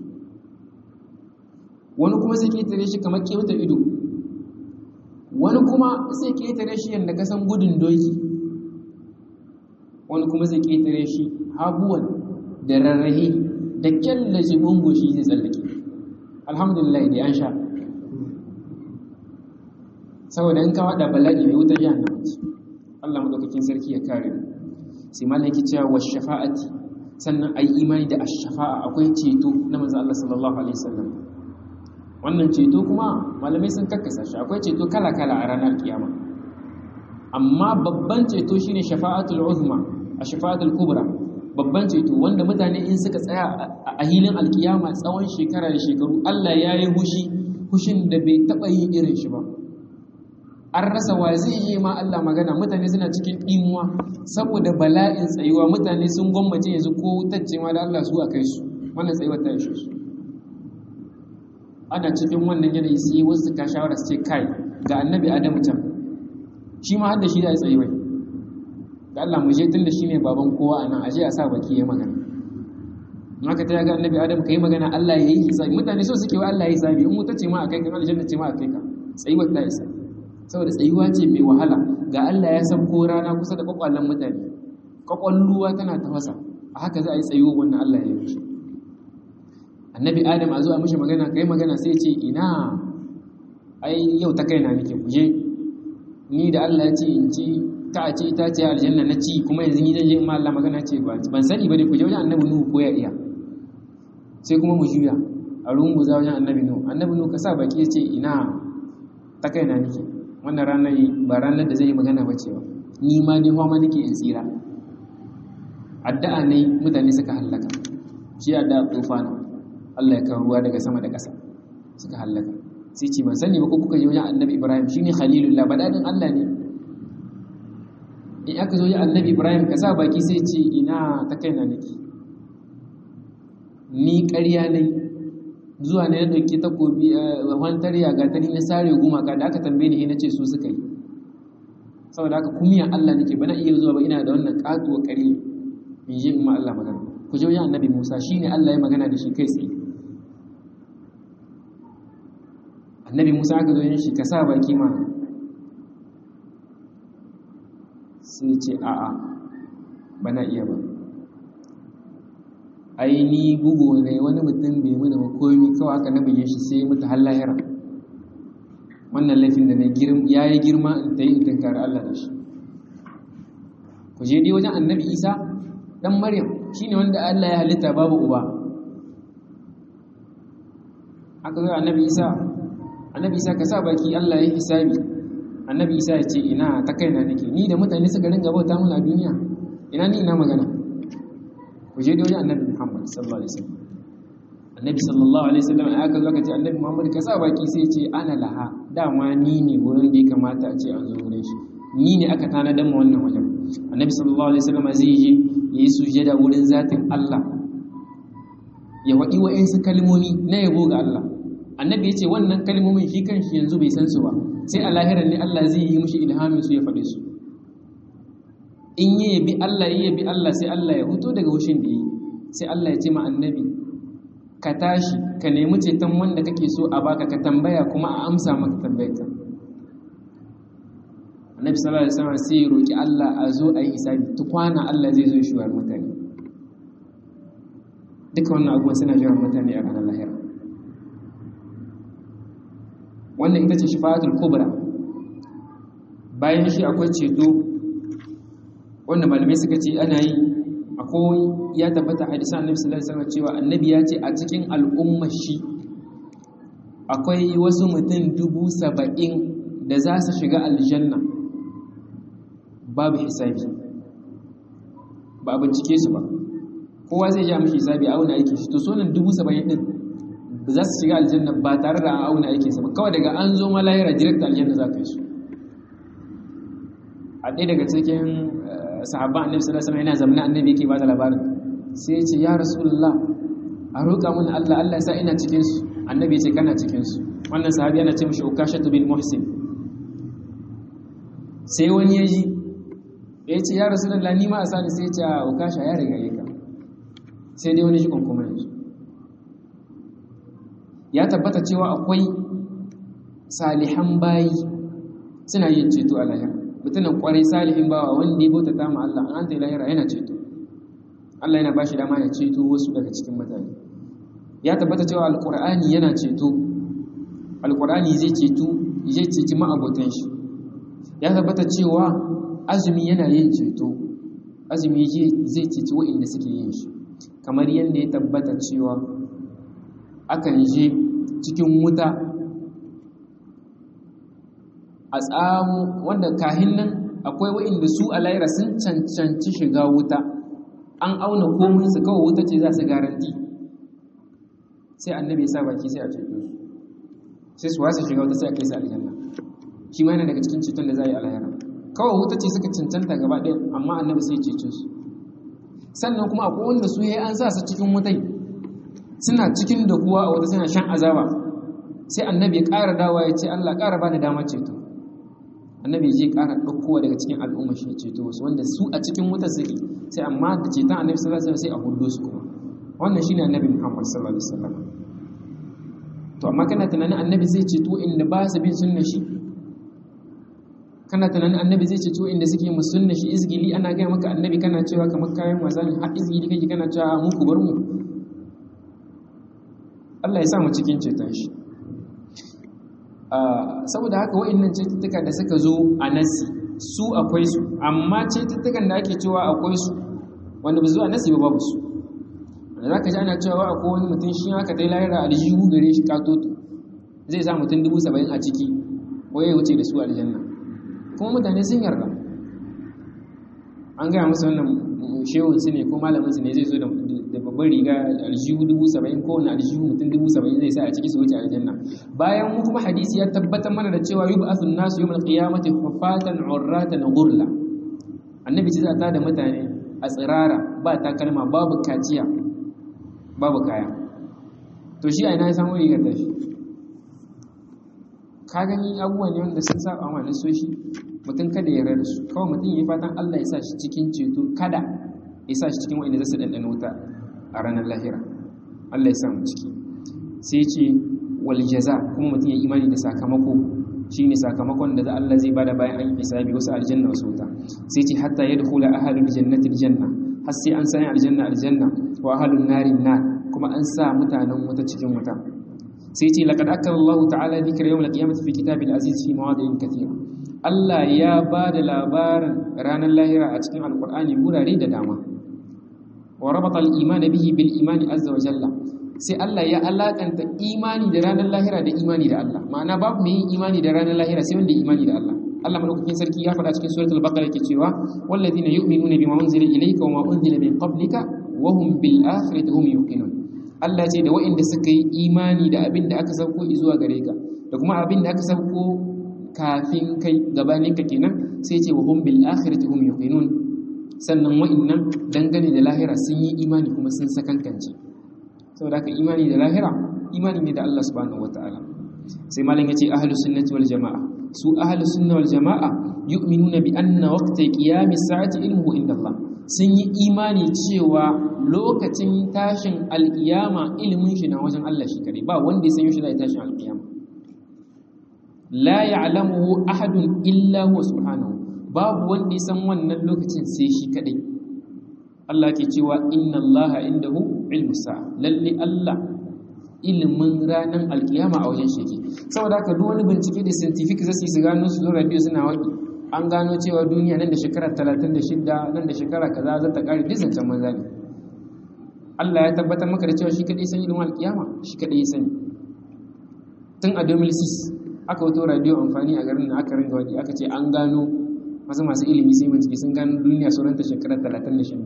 wani kuma zai ƙetare shi kamar kyautar ido wani kuma zai ƙetare shi yadda kasan gudun doki wani kuma zai ƙetare shi habuwan da rarrahe da kyallace gungoshi zai tsallake alhamdulillah da an sha saboda in ka wada bala'i mai wutar yana mace Allah madaukakin sarki ya kare sai malam yake cewa wa shafa'ati sannan ayi imani da ash-shafa'a akwai ceto na manzo Allah sallallahu alaihi wasallam wannan ceto kuma malamai sun kakkasa shi akwai ceto kala-kala a ranar kiyama amma babban ceto shine shafa'atul uzma a shafa'atul kubra babban ceto wanda mutane in suka tsaya a hilin alkiyama tsawon shekara da shekaru Allah ya yi hushi hushin da bai taɓa yin irin shi ba an rasa wa zai yi ma Allah magana mutane suna cikin ɗimuwa saboda bala'in tsayuwa mutane sun gwammace yanzu ko wutacce ma da Allah su a kai su wannan tsayuwar ta ishe su ana cikin wannan yanayi sai wasu ka shawara su ce kai ga annabi adamu can shi ma hadda shi da ya tsayi wai da Allah mu je tun da shi ne baban kowa a nan aje a sa baki ya magana in aka ta ga annabi adamu ka yi magana Allah ya yi hisabi mutane so suke wa Allah ya hisabi in wuta ce ma a kai ka aljanna ce ma a kai ka tsayuwar ta isa saboda tsayuwa ce mai wahala ga Allah ya san ko rana kusa da kwakwalen mutane kwakwalluwa tana tafasa a haka za a yi tsayuwa wannan Allah ya yi annabi adam a zuwa mishi magana kai magana sai ce ina ai yau ta kaina nake kuje ni da Allah ya ce in ci ta a ce ita ce aljanna na ci kuma yanzu ni zan je in ma Allah magana ce ban sani ba ne kuje wajen annabi nuhu ko ya iya sai kuma mu juya a rungu za wajen annabi nuhu annabi nuhu ka sa baki ya ce ina ta kaina nake wannan ranar ba ranar da zai yi magana ba ce ba ni ma dai fama nake in tsira addu'a ne mutane suka hallaka shi addu'a tufana Allah ya kawo ruwa daga sama da ƙasa suka hallaka sai ce ban sani ba ko kuka je wajen annabi Ibrahim shine khalilullah badadin Allah ne in aka zo wajen annabi Ibrahim ka sa baki sai ce ina ta kaina nake ni ƙarya ne zuwa ne na ɗauki takobi wantar ya ga tani na sare gumaka da aka tambaye ni na ce su suka yi saboda haka kumiyan Allah nake bana iya zuwa ba ina da wannan katuwa kare in je in ma Allah magana ku je wajen annabi Musa shine Allah ya magana da shi kai tsaye annabi Musa aka zo yin shi ka sa baki ma sai ce a'a bana iya ba ai ni bugu ne wani mutum bai mana ba komi kawai aka na buge shi sai mutu har lahira wannan laifin da ya yi girma in ta yi in tankari Allah da shi ku je dai wajen annabi isa dan maryam shi ne wanda Allah ya halitta babu uba aka zo annabi isa annabi isa ka sa baki Allah ya hisabi annabi isa ya ce ina ta kaina nake ni da mutane suka ringa bauta mun a duniya ina ni ina magana ku je da wajen annabi Muhammad sallallahu alaihi wasallam annabi sallallahu alaihi wasallam a aka lokaci annabi Muhammad ka sa baki sai ce ana laha dama ni ne wurin da ya kamata a ce an zo wurin shi ni ne aka tanadar mu wannan wajen annabi sallallahu alaihi wasallam zai je yayi sujada wurin zatin Allah ya wadi wa'insu kalmomi na yabo ga Allah annabi ya ce wannan kalmomin shi kanshi yanzu bai san su ba sai a lahirar ne Allah zai yi mishi ilhamin su ya faɗe su in yi yabi Allah yi yabi Allah sai Allah ya huto daga wushin da yi sai Allah ya ce ma annabi ka tashi ka nemi ceton wanda kake so a baka ka tambaya kuma a amsa maka tambayarka annabi sallallahu alaihi wasallam sai ya roki Allah a zo a yi hisabi tukwana Allah zai zo ya shuwar mutane duka wannan abubuwan suna shuwar mutane a ranar lahira wannan ita ce shifa'atul kubra bayan shi akwai ceto wanda malamai suka ce ana yi akwai ya tabbata hadisan annabi sallallahu alaihi wasallam cewa annabi ya ce a cikin al'ummar shi akwai wasu mutum dubu saba'in da za su shiga aljanna babu hisabi ba a bincike su ba kowa zai ja mishi hisabi a auna aikin shi to sonan dubu saba'in din za su shiga aljanna ba tare da an auna aikin sa ba kawai daga an zo malayira direct aljanna za ka yi su a ɗaya daga cikin sahabban annabi sallallahu alaihi wasallam yana zamna annabi yake ba da labarin sai ya ce ya rasulullah a roƙa mun Allah Allah ya sa ina cikin su annabi ya ce kana cikin su wannan sahabi yana ce mishi ukashatu bin muhsin sai wani ya ji ya ce ya rasulullah ni ma a sani sai ya ce ukasha ya riga yaka sai dai wani shi kuma yanzu ya tabbata cewa akwai salihan bayi suna yin ceto a lahira mutumin kwarai salihin bawa wanda ya bauta ta ma Allah an ta lahira yana ceto Allah yana bashi dama ya ceto wasu daga cikin mutane ya tabbata cewa alqur'ani yana ceto alqur'ani zai ceto zai ceci ma'abotan shi ya tabbata cewa azumi yana yin ceto azumi zai ceci wa'inda suke yin shi kamar yadda ya tabbata cewa akan je cikin wuta a tsamu wanda kahin nan akwai wa'inda su a laira sun cancanci shiga wuta an auna komin su kawai wuta ce za su garanti sai annabi ya sa baki sai a ceto su sai su wasa shiga wuta sai a kai su aljanna shi ma yana daga cikin ceton da za a yi a lahira kawai wuta ce suka cancanta gaba ɗaya amma annabi sai cece su sannan kuma akwai wanda su ya an sa su cikin wutai suna cikin da kuwa a wata suna shan azaba sai annabi ya ƙara dawa ya ce Allah ƙara bani damar ceto annabi ya je ƙara ɗaukowa daga cikin al'umma shi ceto wasu wanda su a cikin wuta suke sai amma da ceton annabi sallallahu alaihi wasallam sai a hudo su kuma wannan shine annabi Muhammad sallallahu alaihi wasallam to amma kana tunanin annabi zai ceto inda ba su bin sunna shi kana tunanin annabi zai ceto inda suke mu sunna shi izgili ana gaya maka annabi kana cewa kamar kayan wasa ne har izgili kake kana cewa mu ku bar mu Allah ya sa mu cikin ceton shi saboda haka wa'annan cututtuka da suka zo a nasi su akwai su amma cututtukan da ake cewa akwai su wanda ba zuwa nasi ba babu su da za ka ji ana cewa akwai wani mutum shi haka dai layar aljihu gare shi katoto zai sa mutum dubu saba'in a ciki wai ya wuce da su aljanna kuma mutane sun yarda an gaya musu wannan shehun su ne ko malamin su ne zai zo da babban riga da aljihu dubu saba'in ko wani aljihu mutum dubu saba'in zai sa a ciki su wuce aljanna bayan mu kuma hadisi ya tabbatar mana da cewa yubu asun nasu yawmal qiyamati hufatan urratan ghurla annabi ce za ta da mutane a tsirara ba takalma babu kaciya babu kaya to shi a ina ya samu rigar tashi ka gani abubuwan ne wanda sun saba ma nasoshi mutum kada ya rada su kawai mutum yi fatan Allah ya sa shi cikin ceto kada ya sa shi cikin wa'inda za su ɗanɗana wuta a ranar lahira Allah ya sa mu ciki sai ce wal jaza kuma mutum ya imani da sakamako shine sakamakon da Allah zai bada bayan an yi hisabi wasu aljanna wasu wuta sai ce hatta yadkhula ahlul jannati aljanna har sai an sanya aljanna aljanna wa ahlun nari nar kuma an sa mutanen wuta cikin wuta sai ce laqad akkara Allah ta'ala dhikra yawm al-qiyamati fi kitabil aziz fi mawadi'in kathira Allah ya ba da labarin ranar lahira a cikin alkur'ani wurare da dama wa rabata al-iman bihi bil imani azza wa jalla sai Allah ya alakanta imani da ranar lahira da imani da Allah ma'ana babu mai yin imani da ranar lahira sai wanda imani da Allah Allah madaukakin sarki ya faɗa cikin suratul baqara yake cewa walladhina yu'minuna bima unzila ilayka wa ma unzila min qablika wa hum bil akhirati hum yuqinun Allah ce da waɗanda suka yi imani da abin da aka sauko zuwa gare ka da kuma abin da aka sauko kafin kai gabanin ka kenan sai ce wa hum bil akhirati hum yuqinun sannan wa'annan dangane da lahira sun yi imani kuma sun sakankance saboda haka imani da lahira imani ne da Allah subhanahu wataala sai malam yace ahlus sunnati wal jamaa su ahlus sunna wal jamaa yu'minuna bi anna waqta qiyamis sa'ati ilmuhu inda Allah sun yi imani cewa lokacin tashin alkiyama ilimin shi na wajen Allah shi kare ba wanda ya san yaushe zai tashin alkiyama la ya'lamuhu ahadun illa huwa subhanahu babu wanda ya san wannan lokacin sai shi kadai Allah ke cewa inna Allah indahu ilmu sa'a lalle Allah ilimin ranar alkiyama a wajen shi saboda haka duk wani bincike da scientific zasu su gano su zo radio suna waki an gano cewa duniya nan da shekara 36 nan da shekara kaza za ta kare dizancen manza ne Allah ya tabbatar maka da cewa shi kadai san ilimin alkiyama shi kadai sani tun a 2006 aka wato radio amfani a garin da aka ringa wadi aka ce an gano masu masu ilimi sai bincike sun gano duniya sauran ta shekara 36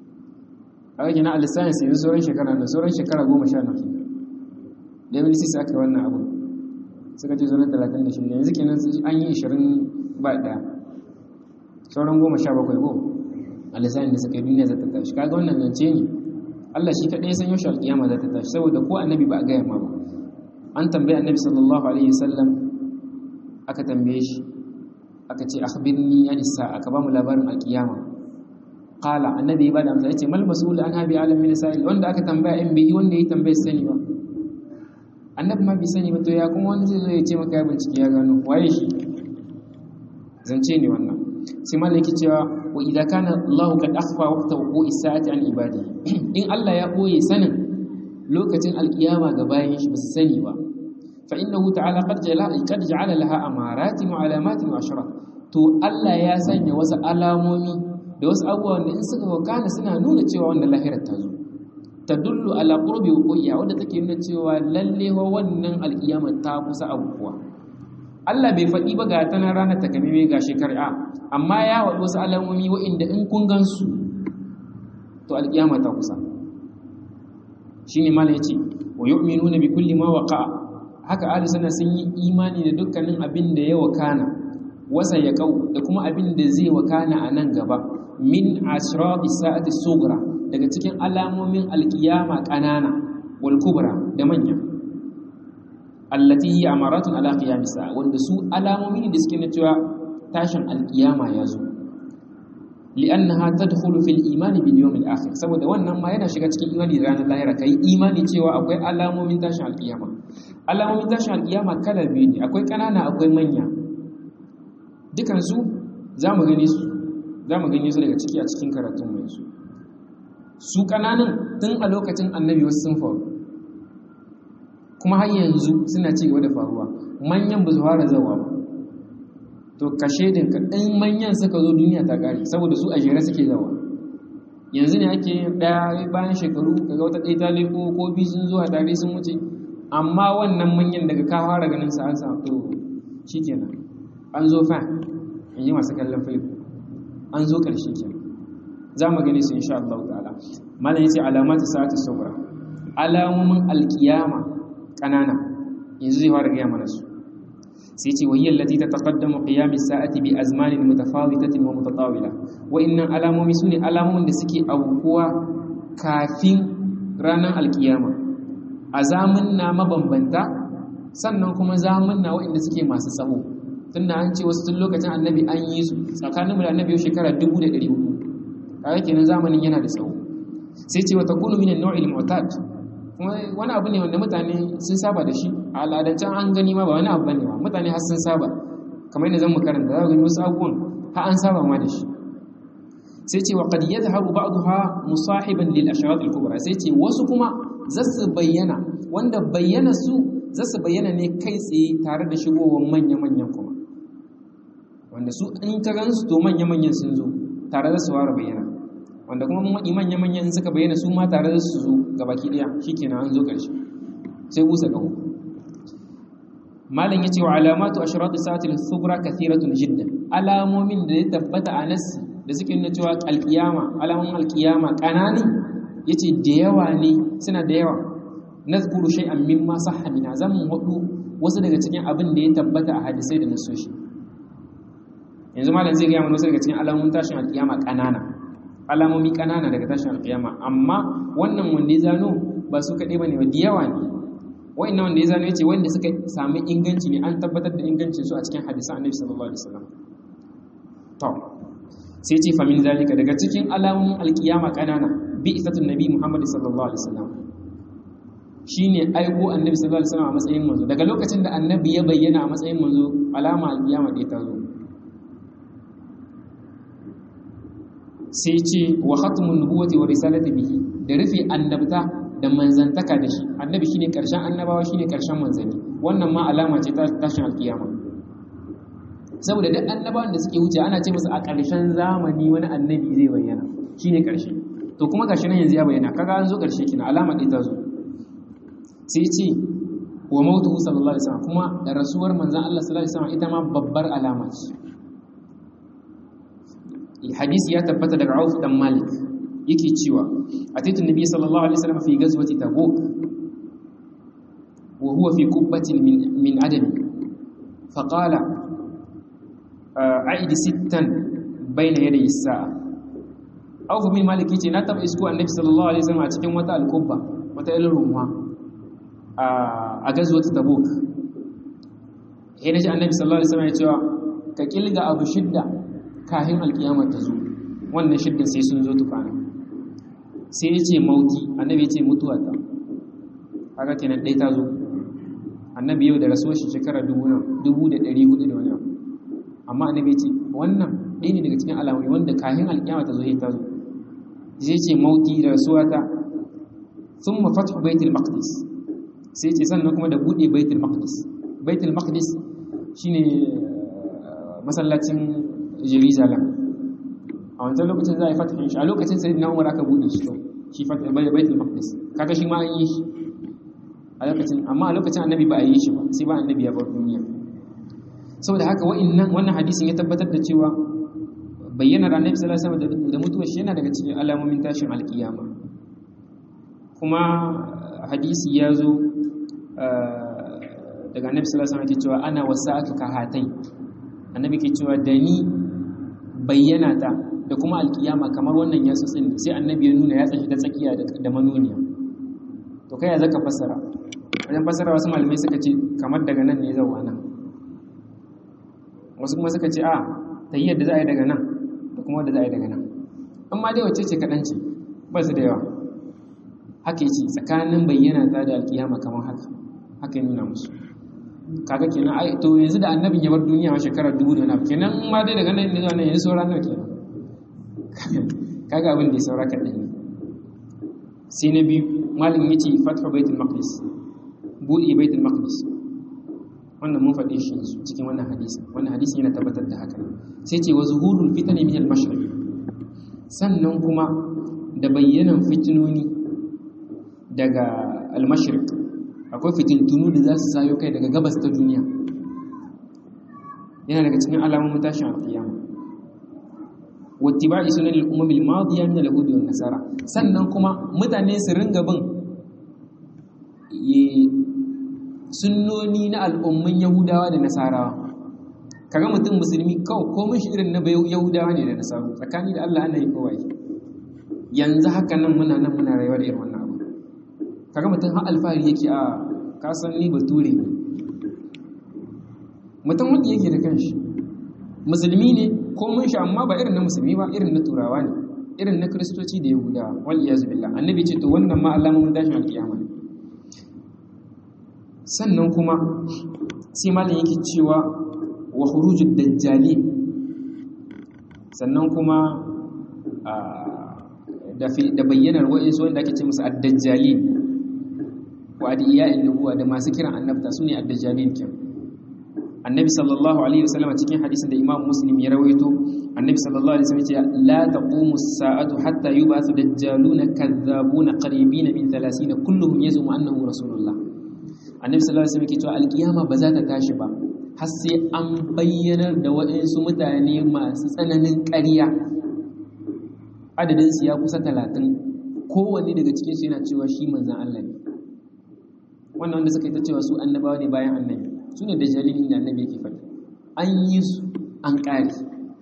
a wajen na alisayen sai sauran shekara na sauran shekara 10 na kenan 2006 aka yi wannan abu suka ce sauran 36 yanzu kenan an yi 20 ba ɗaya sauran 17 ko alisayen da suka yi duniya za ta tashi kaga wannan zance ne Allah shi kaɗai san yaushe alƙiyama za ta tashi saboda ko annabi ba a gaya ma ba an tambaye annabi sallallahu alaihi wasallam aka tambaye shi aka ce akhbirni an sa'a aka ba mu labarin alkiyama qala annabi ya bada amsa yace mal mas'ul an habi alam min sa'il wanda aka tambaya in bai wanda ya tambaye sani ba annabi ma bai sani ba to ya kuma wanda zai zo ya ce maka ya bincike ya gano waye shi zance ne wannan sai malaki cewa wa idza kana Allahu qad akhfa waqta wuqu'i sa'ati an ibadi in Allah ya boye sanin lokacin alkiyama ga bayan shi ba su sani ba fa innahu ta'ala qad jala qad ja'ala laha amaratin wa alamatin wa ashara to Allah ya sanya wasu alamomi da wasu abubuwan da in suka wakana suna nuna cewa wannan lahirar ta zo tadullu ala qurbi wuqiya wanda take nuna cewa lalle wa wannan alkiyama ta kusa abubuwa Allah bai faɗi ba ga ta nan ranar takamaimai ga shekara amma ya waɗi wasu alamomi wa'inda in kun gansu to alkiyama ta kusa shine malam yace wa yu'minuna bi kulli ma waqa'a haka ahli sunna sun yi imani da dukkanin abin da ya wakana wasa ya kau da kuma abin da zai wakana a nan gaba min ashrati sa'ati sughra daga cikin alamomin alkiyama kanana wal kubra da manya allati hiya amaratun ala qiyam sa'a wanda su alamomi da suke na cewa tashin alkiyama ya zo li'annaha tadkhulu fil iman bil yawm al akhir saboda wannan ma yana shiga cikin imani da ranar lahira kai imani cewa akwai alamomin tashin alkiyama alamomin tashin alkiyama kala biyu ne akwai kanana akwai manya dukan su zamu gani su zamu gani su daga ciki a cikin karatun mu yanzu su kananan tun a lokacin annabi wasu sun faru kuma har yanzu suna ci gaba da faruwa manyan ba su fara zawa ba to kashe din ka ɗan manyan suka zo duniya ta ƙare saboda su a jere suke zawa yanzu ne ake ɗaya bayan shekaru kaga wata ɗaya ta leko ko biyu sun zuwa tare sun wuce amma wannan manyan daga ka fara ganin sa an sa to shikenan an zo fa in yi masu kallon film an zo ƙarshe kenan za mu gani su insha Allah ta'ala malam yace alamatu sa'ati sabra alamomin alkiyama kanana yanzu zai fara gaya mana su sai ce wayyar lati ta taƙaddamu ƙiyamis sa'ati bi azmanin mutafawitatin wa mutatawila wa'innan alamomi su ne alamomin da suke aukuwa kafin ranar alkiyama a zamunna mabambanta sannan kuma zamunna wa'inda suke masu tsawo tunda an ce wasu tun lokacin annabi an yi su tsakanin mu da annabi yau shekara 1400 kaga kenan zamanin yana da tsawo sai ce wata kunu minan nau'il mu'tad kuma wani abu ne wanda mutane sun saba da shi a al'adancen an gani ma ba wani abu bane ba mutane har sun saba kamar yadda zan mu karanta za ka gani wasu abubuwan har an saba ma da shi sai ce wa qad yadhhabu ba'daha musahiban lil ashrat al kubra sai ce wasu kuma zasu bayyana wanda bayyana su zasu bayyana ne kai tsaye tare da shigowar manya manyan kuma wanda su in ka gansu to manya manyan sun zo tare da su fara bayyana wanda kuma manya manyan suka bayyana su ma tare da su zo gabaki daya shikenan an zo karshe sai busa kaho malam yace wa alamatu ashrat sa'ati al-sughra kathiratun jiddan alamomin da ya tabbata a nasi da suke nuna cewa alkiyama alamun alkiyama kanani yace da yawa ne suna da yawa nazkuru shay'an mimma sahha bina zan wadu wasu daga cikin abin da ya tabbata a hadisai da nasoshi yanzu malam zai ga mana wasu daga cikin alamun tashin alkiyama kanana alamomi kanana daga tashin alkiyama amma wannan wanda ya zano ba su kaɗai bane ba da yawa ne wa'annan wanda ya zano yace wanda suka sami inganci ne an tabbatar da ingancin su a cikin hadisan annabi sallallahu alaihi wasallam to sai ce famin zalika daga cikin alamun alkiyama kanana bi isatun nabi muhammad sallallahu alaihi wasallam shine aiko annabi sallallahu alaihi wasallam a matsayin manzo daga lokacin da annabi ya bayyana a matsayin manzo alama alkiyama da ta zo sai ce wa khatmun nubuwati wa risalati bihi da rufe annabta da manzantaka da shi annabi shine karshen annabawa shine karshen manzanni wannan ma alama ce ta tashin alkiyama saboda duk annabawan da suke wuce ana ce musu a ƙarshen zamani wani annabi zai bayyana shine ƙarshe to kuma gashi nan yanzu ya bayyana kaga an zo ƙarshe kina alama ɗaya ta zo sai ce wa mautu sallallahu alaihi wasallam kuma da rasuwar manzon Allah sallallahu alaihi wasallam ita ma babbar alama ce hadisi ya tabbata daga Auf dan Malik yake cewa ataitu nabi sallallahu alaihi wasallam fi ghazwati tabuk wa huwa fi qubbatin min min adami faqala aidi sittan bayna yadayi sa'a Auf bin Malik yace na taba isko Annabi sallallahu alaihi wasallam a cikin wata alqubba wata ilin rumma a gazwat Tabuk sai naji Annabi sallallahu alaihi wasallam ya cewa ka kilga abu shidda kafin alkiyama ta zo wannan shiddan sai sun zo tukana sai yace mauti Annabi yace mutuwa ta kaga kenan dai ta zo Annabi yau da rasuwar shi shekara 1400 da wani abu amma annabi ce wannan ɗaya ne daga cikin alamomi wanda kahin alƙiyama ta zo ta zo zai ce mauti da rasuwata thumma fathu baitul maqdis sai ce sannan kuma da bude baitul maqdis baitul maqdis shine masallacin Jerusalem a wancan lokacin za a yi fathin shi a lokacin sai na umar aka bude shi to shi fathin baitul maqdis kaga shi ma an yi shi a lokacin amma a lokacin annabi ba a yi shi ba sai ba annabi ya bar duniya saboda haka wa'annan wannan hadisin ya tabbatar da cewa bayyanar annabi sallallahu alaihi wasallam da mutuwar shi yana daga cikin alamomin tashin alkiyama kuma hadisi ya zo daga annabi sallallahu alaihi wasallam ke cewa ana wasa'atu ka hatai annabi ke cewa da ni bayyana ta da kuma alkiyama kamar wannan ya tsotsin sai annabi ya nuna ya tsashi ta tsakiya da manuniya to kai ya zaka fassara wajen fassara wasu malamai suka ce kamar daga nan ne zauwa nan wasu kuma suka ce a ta yi yadda za a yi daga nan da kuma wadda za a yi daga nan amma dai wacce ce kaɗan ce ba su da yawa haka yi ce tsakanin bayyana ta da alkiyama kamar haka haka yi nuna musu kaga kenan ai to yanzu da annabin ya bar duniya a shekarar dubu da wani kenan ma dai daga nan ne zuwa nan yanzu saura nawa kenan kaga abin da ya saura kaɗan ne sai na biyu malin ya ce fatha baitul maqdis buɗe baitul maqdis wannan mun faɗe shi cikin wannan hadisi wannan hadisi yana tabbatar da haka sai ce wa zuhurul fitani min al-mashriq sannan kuma da bayyanan fitinoni daga al-mashriq akwai fitintunu da za su sayo kai daga gabas ta duniya yana daga cikin alamomin tashin alkiyama wattiba'i sunan al-umam al-madiya min al-yahudi wan nasara sannan kuma mutane su ringa bin sunnoni na al'ummin yahudawa da nasarawa kaga mutum musulmi kawai komai shi irin na yahudawa ne da nasaru tsakani da Allah ana yi kawai yanzu haka nan muna nan muna rayuwa da irin wannan abu kaga mutum har alfahari yake a kasan ni bature ne mutum wanda yake da kanshi musulmi ne ko mun sha amma ba irin na musulmi ba irin na turawa ne irin na kristoci da yahudawa wal iyazu billah annabi ce to wannan ma alamomin tashin alkiyama ne sannan kuma sai malam yake cewa wa khurujud dajjali sannan kuma da da bayyanar wa'insu wanda ake ce musu ad-dajjali wa adiya'in nubuwa da masu kiran annabta sune ad-dajjalin kin annabi sallallahu alaihi wasallam cikin hadisin da imam muslim ya rawaito annabi sallallahu alaihi wasallam ya ce la taqumu as-sa'atu hatta yub'athu dajjaluna kadhabuna qaribina min 30 kulluhum yazumu annahu rasulullah annabi sallallahu alaihi wasallam ya ce al-qiyama ba za ta tashi ba har sai an bayyanar da waɗansu mutane masu tsananin ƙarya adadin su ya kusa 30 kowanne daga cikin su yana cewa shi manzon Allah ne wannan wanda suka yi ta cewa su annabawa ne bayan annabi su ne da jalilin da annabi yake faɗi an yi su an ƙari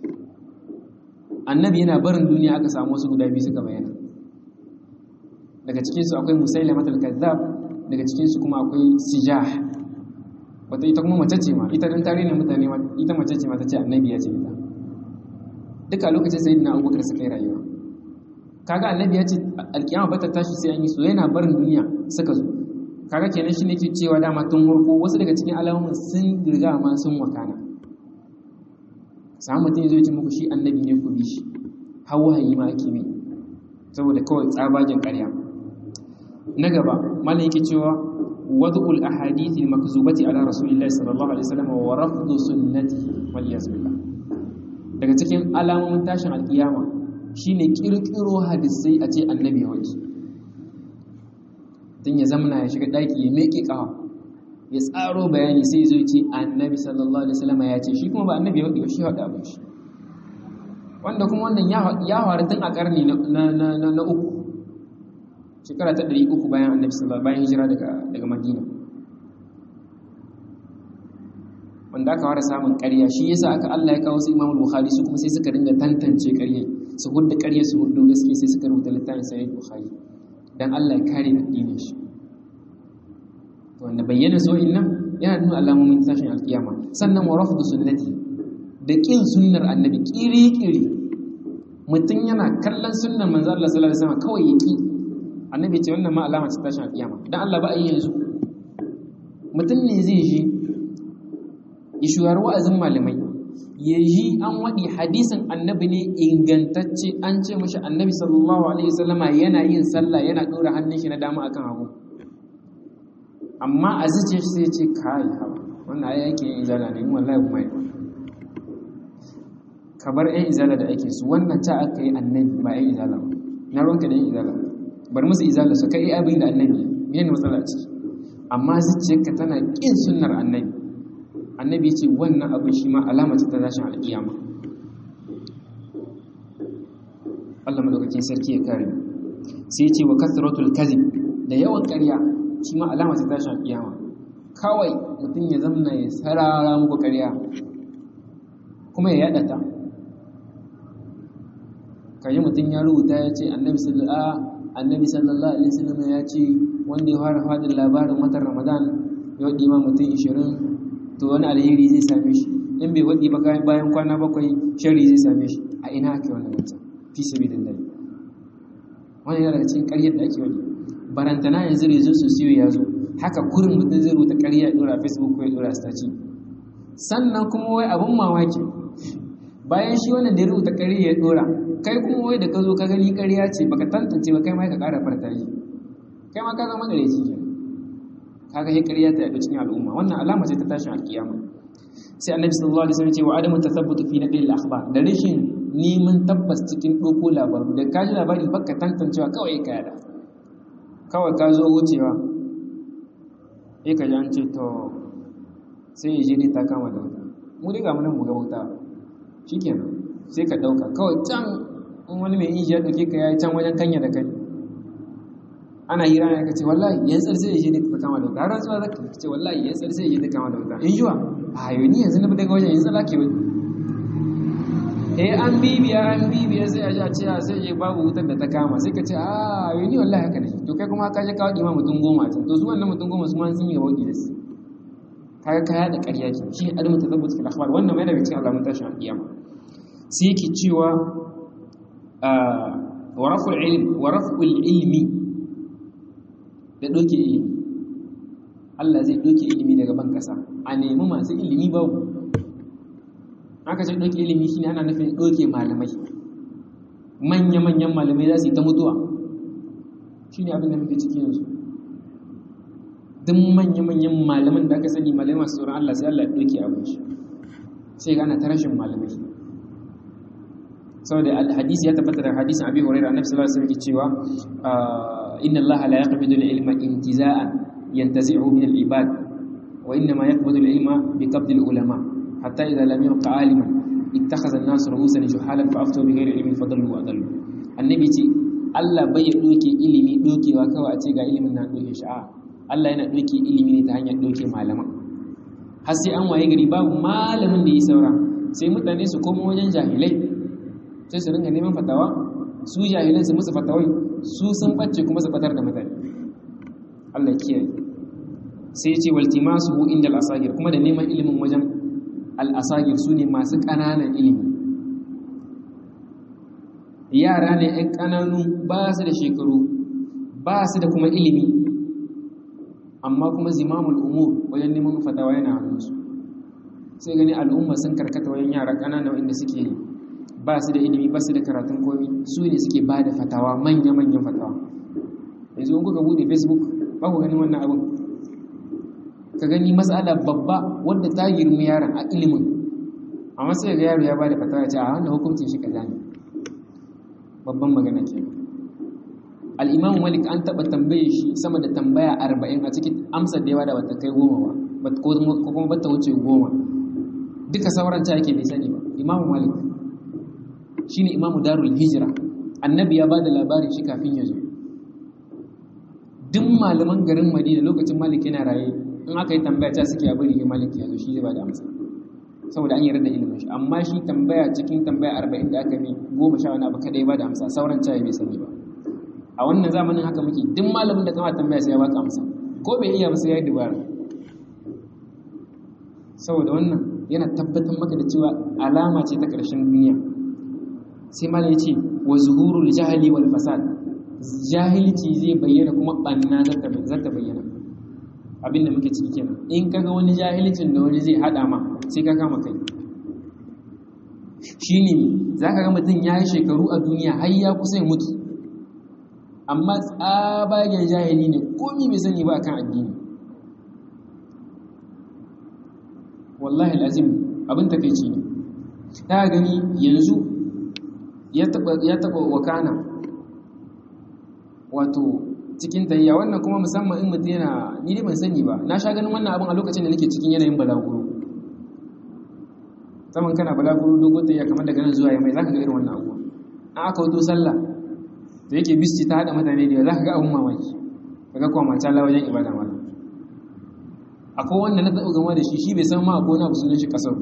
annabi yana barin duniya aka samu wasu guda biyu suka bayyana daga cikinsu akwai musaila matal kazzab daga cikinsu kuma akwai sijah wata ita kuma mace ce ma ita dan tare ne mutane ita mace ce ma ta ce annabi ya ce ita duka lokacin sayyidina abubakar suka yi rayuwa kaga annabi ya ce alkiyama ba ta tashi sai an yi su yana barin duniya suka zo kaga kenan shi ne ke cewa dama tun warko wasu daga cikin alamomin sun riga ma sun wakana samun mutum ya zo ce muku shi annabi ne ku bi shi har wahayi ma ake mai saboda kawai tsabagen ƙarya na gaba malam yake cewa wad'ul ahadithi makzubati ala rasulillahi sallallahu alaihi wasallam wa rafdu sunnatihi wal yasbillah daga cikin alamomin tashin alkiyama shine kirkiro hadisai a ce annabi ya wuce tun ya zamana ya shiga ɗaki ya meke ƙawa ya tsaro bayani sai zo ce annabi sallallahu alaihi wasallam ya ce shi kuma ba annabi ya shi haɗa abin shi wanda kuma wannan ya faru tun a ƙarni na uku shekara ta ɗari uku bayan annabi sallallahu bayan hijira daga madina wanda aka fara samun ƙarya shi yasa aka Allah ya kawo su Imam Bukhari su kuma sai suka dinga tantance ƙarya su hudda ƙarya su huddo gaske sai suka rubuta littafin Sahih Bukhari dan Allah ya kare addinin shi wanda bayyana so nan yana nuna alamomin tashin alkiyama sannan wa rafdu sunnati da kin sunnar annabi kiri-kiri mutum yana kallon sunnar manzo Allah sallallahu alaihi wasallam kawai yaki annabi ce wannan ma alama ce tashin alkiyama dan Allah ba a yi yanzu mutum ne zai ji ya shuwar wa'azin malamai ya ji an waɗi hadisin annabi ne ingantacce an ce mashi annabi sallallahu alaihi wasallama yana yin sallah yana ɗora hannun shi na dama akan hagu amma a zuciya shi sai ce kai hawa wannan ai yake yin izala ne wallahi kuma yi ka bar ƴan izala da ake su wannan ta aka yi annabi ba ƴan izala ba na ruwanka da ƴan izala bar musu izala su kai abin da annabi ne ne matsala ciki amma zuciyarka tana ƙin sunnar annabi annabi ce wannan abin shi ma alama ce ta tashin alƙiyama Allah madaukakin sarki ya kare sai ce wa kasratul kadhib da yawan ƙarya shi ma alama ce ta tashin alƙiyama kawai mutum ya zamna ya sarara muku ƙarya kuma ya yada ta kayi mutum ya rubuta ya ce annabi sallallahu annabi sallallahu alaihi wasallam ya ce wanda ya fara fadin labarin watan ramadan ya wadi ma mutum 20 to wani alheri zai same shi in bai wadi ba bayan kwana bakwai shari zai same shi a ina ake wannan mutum fi sabilillah wannan yana daga cikin ƙaryar da ake wadi barantana yanzu rezo su siyo ya zo haka kurin mutum zai rubuta ƙarya ya dora facebook ko ya dora staci sannan kuma wai abun mamaki bayan shi wannan da ya rubuta ƙarya ya dora kai kuma wai da ka zo ka gani ƙarya ce baka tantance ba kai ma ka ƙara farta yi kai ma ka zama gare shi kaga sai ƙarya ta yaɗu cikin al'umma wannan alama ce ta tashin alkiyama sai annabi sallallahu alaihi wasallam ce wa adamu tathabbutu fi naqli al-akhbar da rashin neman tabbas cikin doko labaru da kaji labari baka tantancewa kawai ka yada kawai ka zo wucewa sai ka ji an ce to sai ya je dai ta kama da wuta mu dai ga mu nan mu ga wuta shikenan sai ka dauka kawai can in wani mai inji ya dauke ka yayi can wajen kanya da kai ana hira ne kace wallahi yan tsar sai yaje ta kama da wuta har zuwa zaka kace wallahi yan tsar sai yaje ta kama da wuta in jiwa a yo ni yanzu na daga wajen yanzu lake wani eh an bibiya an bibiya sai a ji a ce sai je babu wutar da ta kama sai ka ce a yo ni wallahi haka ne to kai kuma ka je ka wadi ma mutum goma can to su wannan mutum goma su ma sun yi wadi da su kaga kaya da ƙarya ke shi adamu tazabbut fil akhbar wannan mai daga cikin alamun tashin alƙiyama sai yake cewa wa raf'ul ilm wa raf'ul ilmi da doke ilimi Allah zai doke ilimi daga ban kasa a nemi masu ilimi babu aka ce doke ilimi shine ana nufin doke malamai manya manyan malamai za su yi ta mutuwa shine abin da muke ciki yanzu duk manya manyan malaman da aka sani malamai masu tsoron Allah sai Allah ya doke abin shi sai ga ana ta rashin malamai saboda hadisi ya tabbata da hadisin Abi Hurairah Annabi sallallahu alaihi wasallam cewa inna Allah la yaqbidu al-ilma intiza'an yantazi'u min al-ibad wa inna ma yaqbidu al-ilma bi qabdi al-ulama hatta idha lam yabqa 'aliman ittakhadha an-nas ru'usan juhalan fa aftu bi ghairi ilmin fadallu wa adallu annabi ce Allah bai doke ilimi dokewa kawai a ce ga ilimin na doke shi a Allah yana doke ilimi ne ta hanyar doke malaman har sai an waye gari babu malamin da yi saura sai mutane su koma wajen jahilai sai su ringa neman fatawa su jahilan su musu fatawai su sun bacce kuma su fatar da mutane Allah kiyaye sai ya ce waltimasu inda al-asagir kuma da neman ilimin wajen al-asagir sune masu ƙananan ilimi yara ne ɗan ƙananu ba su da shekaru ba su da kuma ilimi amma kuma zimamul umur wajen neman fatawa yana hannunsu sai gani al'umma sun karkata wajen yara ƙanana wanda suke ba su da ilimi ba su da karatun komi su ne suke ba da fatawa manya-manyan fatawa yanzu in kuka bude facebook ba ku ganin wannan abin ka gani matsala babba wadda ta girmi yaron a ilimin amma sai ga yaro ya ba da fatawa ce a wannan hukuncin shi kaza ne babban magana ke al'imam malik an taɓa tambaye shi sama da tambaya arba'in a cikin amsar da yawa da bata kai goma ba ko kuma bata wuce goma duka sauran ta yake bai sani ba imamu malik shine imamu darul hijira annabi ya bada labarin shi kafin ya zo duk malaman garin madina lokacin malik yana raye in aka yi tambaya ta suke abin rige malik ya zo shi zai bada amsa saboda an yarda ilimin shi amma shi tambaya cikin tambaya arba'in da aka yi goma sha wani abu kadai bada amsa sauran cayi bai sani ba a wannan zamanin haka muke duk malamin da kama tambaya sai ya baka amsa ko bai iya ba sai ya yi dubara saboda wannan yana tabbatar maka da cewa alama ce ta ƙarshen duniya sai malam ya ce wa zuhurul jahili wal fasad jahilci zai bayyana kuma banna za ta bayyana abin da muke ciki kenan in kaga wani jahilcin da wani zai hada ma sai ka kama kai shine za ka ga mutum ya yi shekaru a duniya har ya kusa ya mutu amma tsabagen jahili ne komi bai sani ba akan addini wallahi lazim abin takeici ne ta gani yanzu ya taba wakana wato cikin tayya wannan kuma musamman in mutum yana ni dai ban sani ba na sha ganin wannan abin a lokacin da nake cikin yanayin balaguro saman kana balaguro dogon tayya kamar daga nan zuwa yamai zaka ga irin wannan abuwa an aka wato sallah da yake bisti ta hada mutane da zaka ga abun mamaki kaga kuma mata la wajen ibada ma akwai wanda na taɓa gama da shi shi bai san ma akwai wani abu sunan shi kasar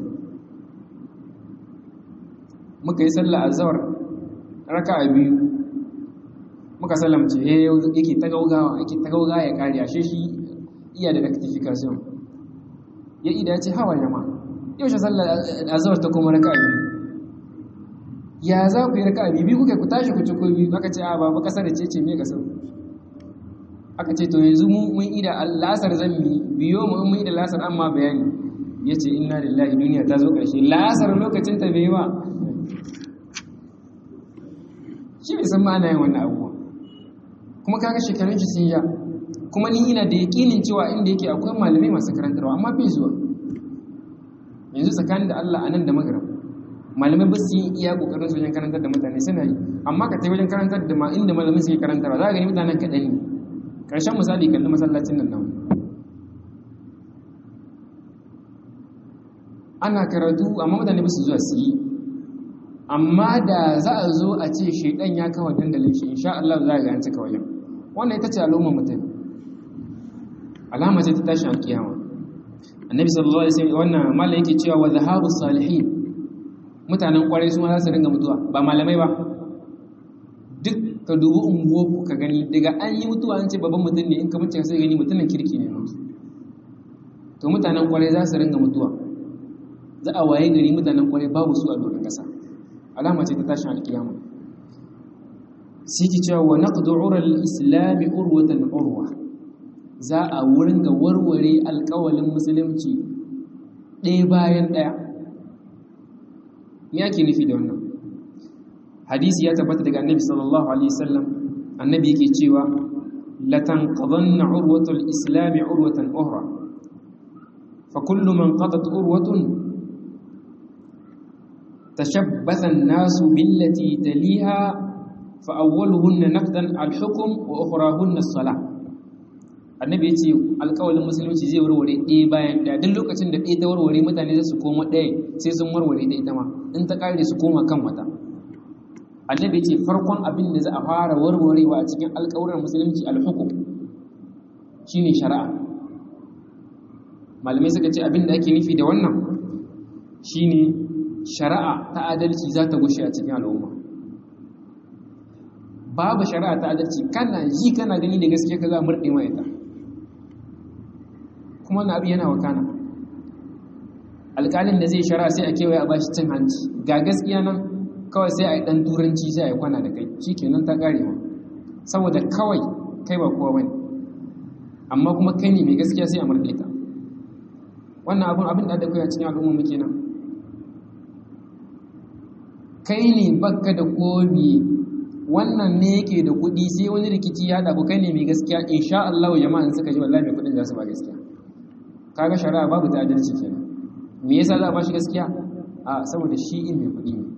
muka yi sallah azhar raka'a biyu muka salamce eh yake ta gaugawa yake ta gaugawa ya kare ashe shi iya da rectification ya ida ya ce hawa jama yau shi sallar azhar ta kuma raka'a biyu ya za ku yi raka'a biyu kuka ku tashi ku ci ko biyu aka ce a baba kasar ce ce me kasar aka ce to yanzu mu mun ida lasar zan mi biyo mu mun ida lasar amma bayani yace inna lillahi duniya ta zo karshe lasar lokacin ta bai ba shi bai san ma'ana yin wannan abubuwa kuma kaga shekarun shi sun ja kuma ni ina da yakinin cewa inda yake akwai malamai masu karantarwa amma bai zuwa yanzu tsakanin da Allah anan da magrib malamai ba su yi iya kokarin su wajen karantar da mutane suna yi amma ka tai wajen karantar da ma inda malamai suke karantarwa za ka gani mutanen kaɗan ne ƙarshen misali kalli masallacin nan namu ana karatu amma mutane ba su zuwa su yi amma da za a zo a ce shaidan ya kawo dandalin shi insha Allah za a ga an cika wajen wannan ita ce al'ummar mutum alama ce ta tashin alkiyama annabi sallallahu alaihi wasallam wannan malai yake cewa wa zahabu salihin mutanen kwarai su ma za su ringa mutuwa ba malamai ba duk ka dubi unguwarku ka gani daga an yi mutuwa an ce babban mutum ne in ka mutu sai gani mutumin kirki ne mutu to to mutanen kwarai za su ringa mutuwa za a waye gari mutanen kwarai babu su a doron ƙasa alama ce ta tashin alkiyama siki cewa wa naqdu ural islami urwatan urwa za a wurin ga warware alƙawalin musulunci ɗaya bayan ɗaya me ake nufi da wannan hadisi ya tabbata daga annabi sallallahu alaihi wasallam annabi yake cewa latanqadanna urwatul islami urwatan ukhra fa kullu man qadat urwatun tashabbatha an-nasu billati taliha fa awwaluhunna naqdan al-hukm wa ukhrahunna as-salah annabi yace alƙawalin musulunci zai warware ɗaya bayan ɗaya duk lokacin da ɗaya ta warware mutane za su koma ɗaya sai sun warware ta ita ma in ta ƙare su koma kan wata annabi ce farkon abin da za a fara warwarewa a cikin alƙawuran musulunci alhukum shine shari'a malamai suka ce abin da ake nufi da wannan shine shari'a ta adalci za ta gushe a cikin al'umma babu shari'a ta adalci kana ji kana gani da gaske ka za a murɗe ma ita kuma na abu yana wakana alƙalin da zai shari'a sai a kewaye a bashi cin hanci ga gaskiya nan kawai sai a yi ɗan turanci sai a yi kwana da kai shi kenan ta ƙarewa saboda kawai kai ba kowa bane amma kuma kai ne mai gaskiya sai a murɗe ta wannan abin abin da kai a cikin al'umma muke nan kai ne bakka da komi wannan ne yake da kuɗi sai wani rikici ya haɗa kai ne mai gaskiya insha Allah jama'an suka ji wallahi mai kuɗin za su ba gaskiya kaga shari'a babu ta adalci kenan me yasa za a ba shi gaskiya a saboda shi in mai kuɗi ne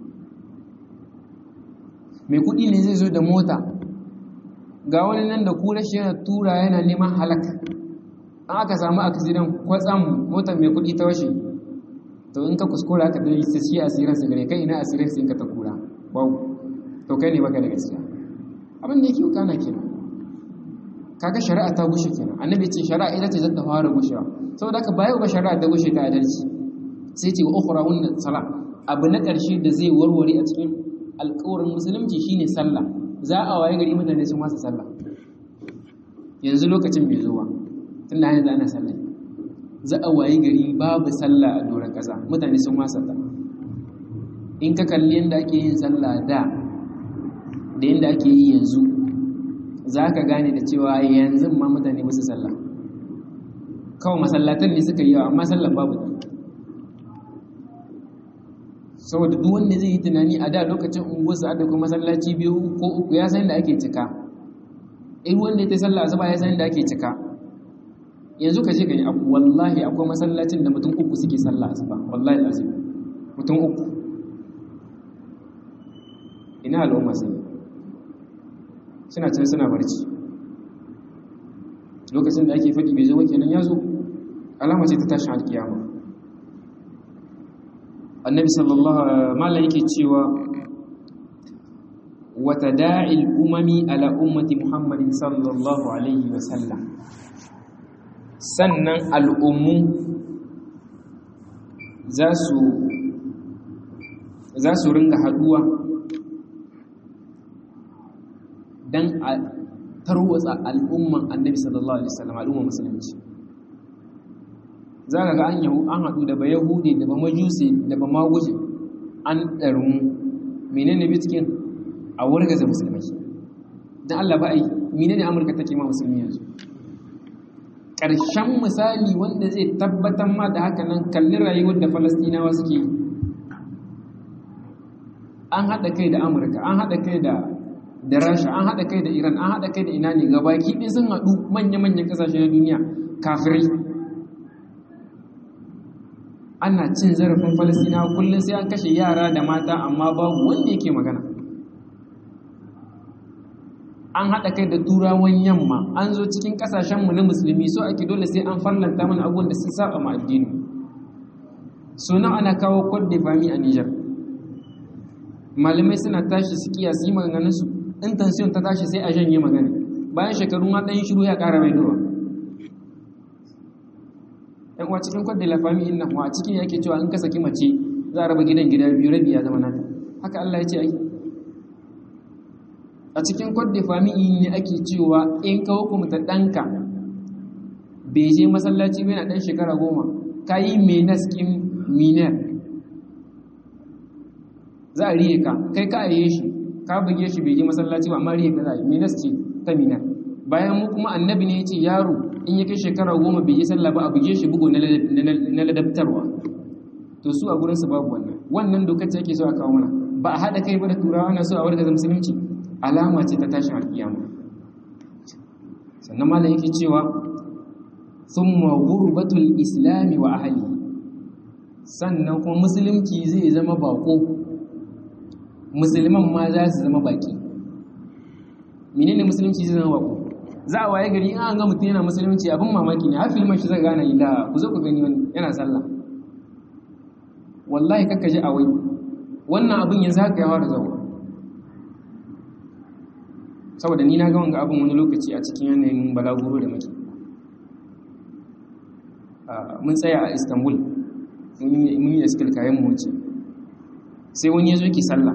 mai kuɗi ne zai zo da mota ga wani nan da kura shi yana tura yana neman halaka an aka samu accident kwatsam motar mai kuɗi ta washe to in ka kuskura aka dai sai shi asirin su gare kai ina asirin su in ka ta kura wow to kai ne baka da gaskiya abin da yake kana kenan kaga shari'a ta gushe kenan annabi ce shari'a ita ce zata fara gushewa saboda haka bayan ba shari'a ta gushe ta adalci sai ce wa ukhra wannan sala abu na ƙarshe da zai warware a cikin alƙawarin musulunci shine sallah za a waye gari mutane sun wasa sallah yanzu lokacin bai zo ba tun da yanzu ana sallah za a waye gari babu sallah a doron ƙasa mutane sun wasa ta in ka kalli yadda ake yin sallah da da yadda ake yi yanzu za ka gane da cewa yanzu ma mutane wasu sallah kawai masallatan ne suka yi yawa amma sallah babu ta saboda duk wanda zai yi tunani a da lokacin unguwarsa da kuma masallaci biyu ko uku ya san da ake cika in wanda ya ta sallah asuba ya san da ake cika yanzu ka je ka yi abu wallahi akwai masallacin da mutum uku suke sallah asuba wallahi azim mutum uku ina al'umma sun yi suna can suna barci lokacin da ake faɗi bai zo kenan ya zo alama ce ta tashin alkiyama annabi sallallahu mallan yake cewa wata da'il umami ala ummati muhammadin sallallahu alaihi wasallam sannan al'ummu za su za su ringa haduwa don a tarwatsa al'umman annabi sallallahu alaihi wasallam al'umman musulunci za ka ga an yahu an haɗu da ba yahudi da ba majusi da ba maguje an ɗarmu menene bitkin a wargaza musulmai don allah ba a yi menene amurka take ma musulmi yanzu ƙarshen misali wanda zai tabbatar ma da haka nan kalli rayuwar da falastinawa suke yi an haɗa kai da amurka an haɗa kai da da rasha an haɗa kai da iran an haɗa kai da ina ne gabaki ɗin sun haɗu manya-manyan ƙasashe na duniya kafirai ana cin zarafin falasina kullum sai an kashe yara da mata amma babu wanda yake magana an haɗa kai da turawan yamma an zo cikin ƙasashenmu na musulmi so ake dole sai an farlanta mana abubuwan da sun saba ma addini sunan ana kawo kod da fami a nijar malamai suna tashi su kiyasi yi maganganunsu in tansiyon ta tashi sai a janye magana bayan shekaru ma ɗan shiru ya ƙara mai dawa yan uwa cikin kwadda lafami inna wa a cikin yake cewa in ka saki mace za a raba gidan gida biyu rabi ya zama nata haka Allah ya ce ai a cikin kwadda fami ne ake cewa in ka hukumta ɗanka bai je masallaci bai na ɗan shekara goma ka yi menas ƙin minar za a riye ka kai ka aye shi ka buge shi bai je masallaci ba amma riye ka za a yi menas ce ta minar bayan mu kuma annabi ne ya ce yaro in ya kai shekara goma bai je sallah ba a buge shi bugu na ladabtarwa to su a gurinsu babu wannan wannan dokar ce ake so a kawo mana ba a haɗa kai ba da turawa na so a wargaza musulunci alama ce ta tashin alkiyama sannan malam yake cewa thumma ghurbatul islami wa ahli sannan kuma musulunci zai zama bako musulman ma za su zama baki menene musulunci zai zama bako za a waye gari in an ga mutum yana musulunci abin mamaki ne har filman shi zai gane ila ku zo ku gani wani yana sallah wallahi kakka ji a wai wannan abin yanzu haka ya fara zawa saboda ni na ga wanga abin wani lokaci a cikin yanayin balaguro da muke mun tsaya a istanbul mun yi iskil kayan mu wuce sai wani ya zo ki sallah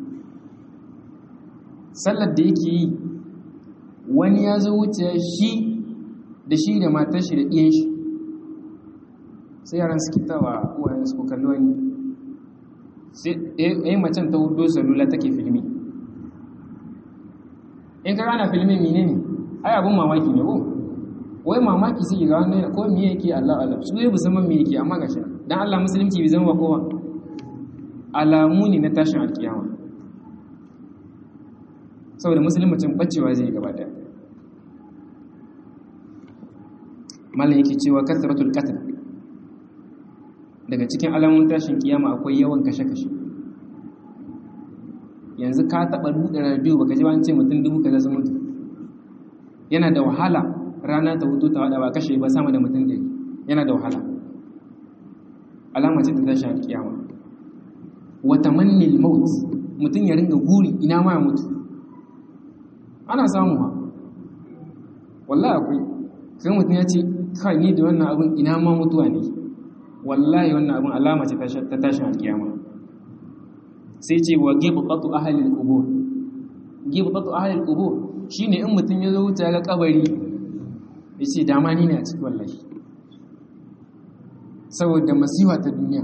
sallar da yake yi wani ya zo wuce shi da shi da matar shi da ɗiyan shi sai yaran suke tawa uwayen su kalli wani sai ɗaya macen ta hudo salula take filmi in ka gana filmin mine ne ai abin mamaki ne ko wai mamaki sai ga wani ko me yake Allah Allah su ne musamman me yake amma gashi dan Allah musulunci bai zama kowa alamu ne na tashin alkiyama saboda musulmacin bacewa zai gaba daya mallan yake cewa kasratul qatl daga cikin alamun tashin kiyama akwai yawan kashe-kashe yanzu ka taɓa buɗe radio baka ji ba an ce mutum dubu kaza sun mutu yana da wahala rana ta hutu ta wada ba kashe ba sama da mutum ɗari yana da wahala alama ce ta tashin kiyama wata mannil maut mutum ya ringa guri ina ma ya mutu ana samu ha wallahi akwai kai mutum ya ce kai ni da wannan abin ina ma mutuwa ne wallahi wannan abin alama ce ta tashin alkiyama sai ce wa gibqatu ahli al-qubur gibqatu ahli al-qubur shine in mutum ya zo wuce ga kabari yace dama ni ne a cikin wallahi saboda masifa ta duniya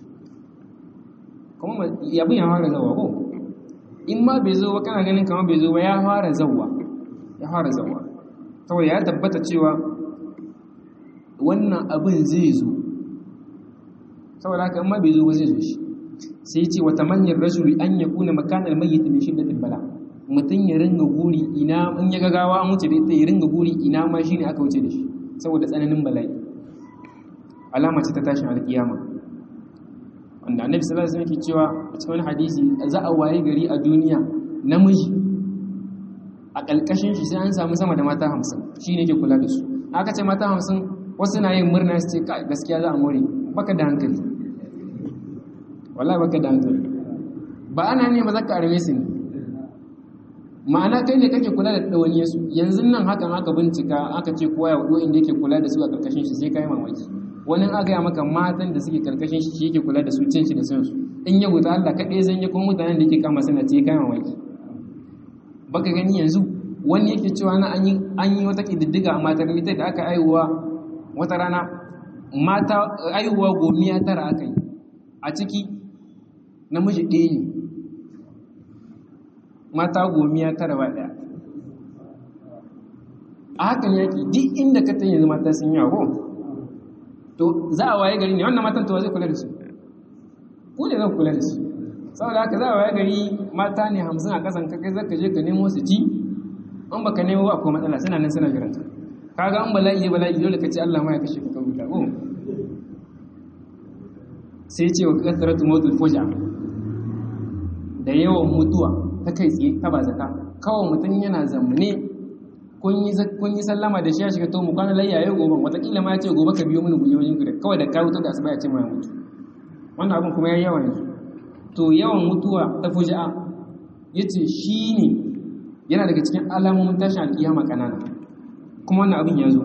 kuma yabin ya fara zawa ko in ma bai zo ba kana ganin kamar bai zo ba ya fara zawa ya fara zawa saboda ya tabbata cewa wannan abin zai zo saboda haka in ma bai zo ba zai zo shi sai ce wata manyan rajuli an ya kuna makanar mayyit min shiddatil bala mutum ya ringa guri ina in ya gagawa an wuce da ita ya ringa guri ina ma shine aka wuce da shi saboda tsananin bala'i alama ce ta tashin alkiyama wanda annabi sallallahu alaihi wasallam yake cewa a cikin hadisi za a waye gari a duniya namiji a kalkashin shi sai an samu sama da mata 50 shine yake kula da su aka ce mata 50 wasu na yin murna su ce gaskiya za a more baka da hankali wallahi baka da hankali ba ana ne ba zaka arme su ne ma'ana kai ne kake kula da dawaniya su yanzu nan hakan aka bincika aka ce kowa ya wado inda yake kula da su a karkashin shi sai kai mamaki wani aka ya maka matan da suke karkashin shi yake kula da su cin shi da san su in ya wuta Allah kaɗai zan yi kuma mutanen da yake kama suna ce kai mamaki baka gani yanzu wani yake cewa na an yi an yi wata kididdiga a matar mita da aka aihuwa wata rana mata aihuwa gomiya tara aka yi a ciki namiji ɗaya ne mata gomiya tara ba ɗaya a hakan yaƙi duk inda ka tan yanzu mata sun yawo to za a waye gari ne wannan matan to zai kula da su ku ne zan kula da su saboda haka za a waye gari mata ne hamsin a ƙasan kai zaka je ka nemo su ci an baka nemo ba akwai matsala suna nan suna jiran ka ga an bala'i ya bala'i dole ka ce Allah ma ya kashe ka kabuta ko sai ce wa kasaratu mautul fuja da yawan mutuwa ta kai tsaye ta ba zaka kawai mutum yana zamane kun yi sallama da shi ya shiga to mu kwana layya yau gobe watakila ma ya ce gobe ka biyo mini guje wajen gida kawai da ka wuto da asuba ya ce ma ya mutu wannan abin kuma ya yi yawa yanzu to yawan mutuwa ta fuja'a ya ce shi ne yana daga cikin alamomin tashin alkiyama kanana kuma wannan abin ya zo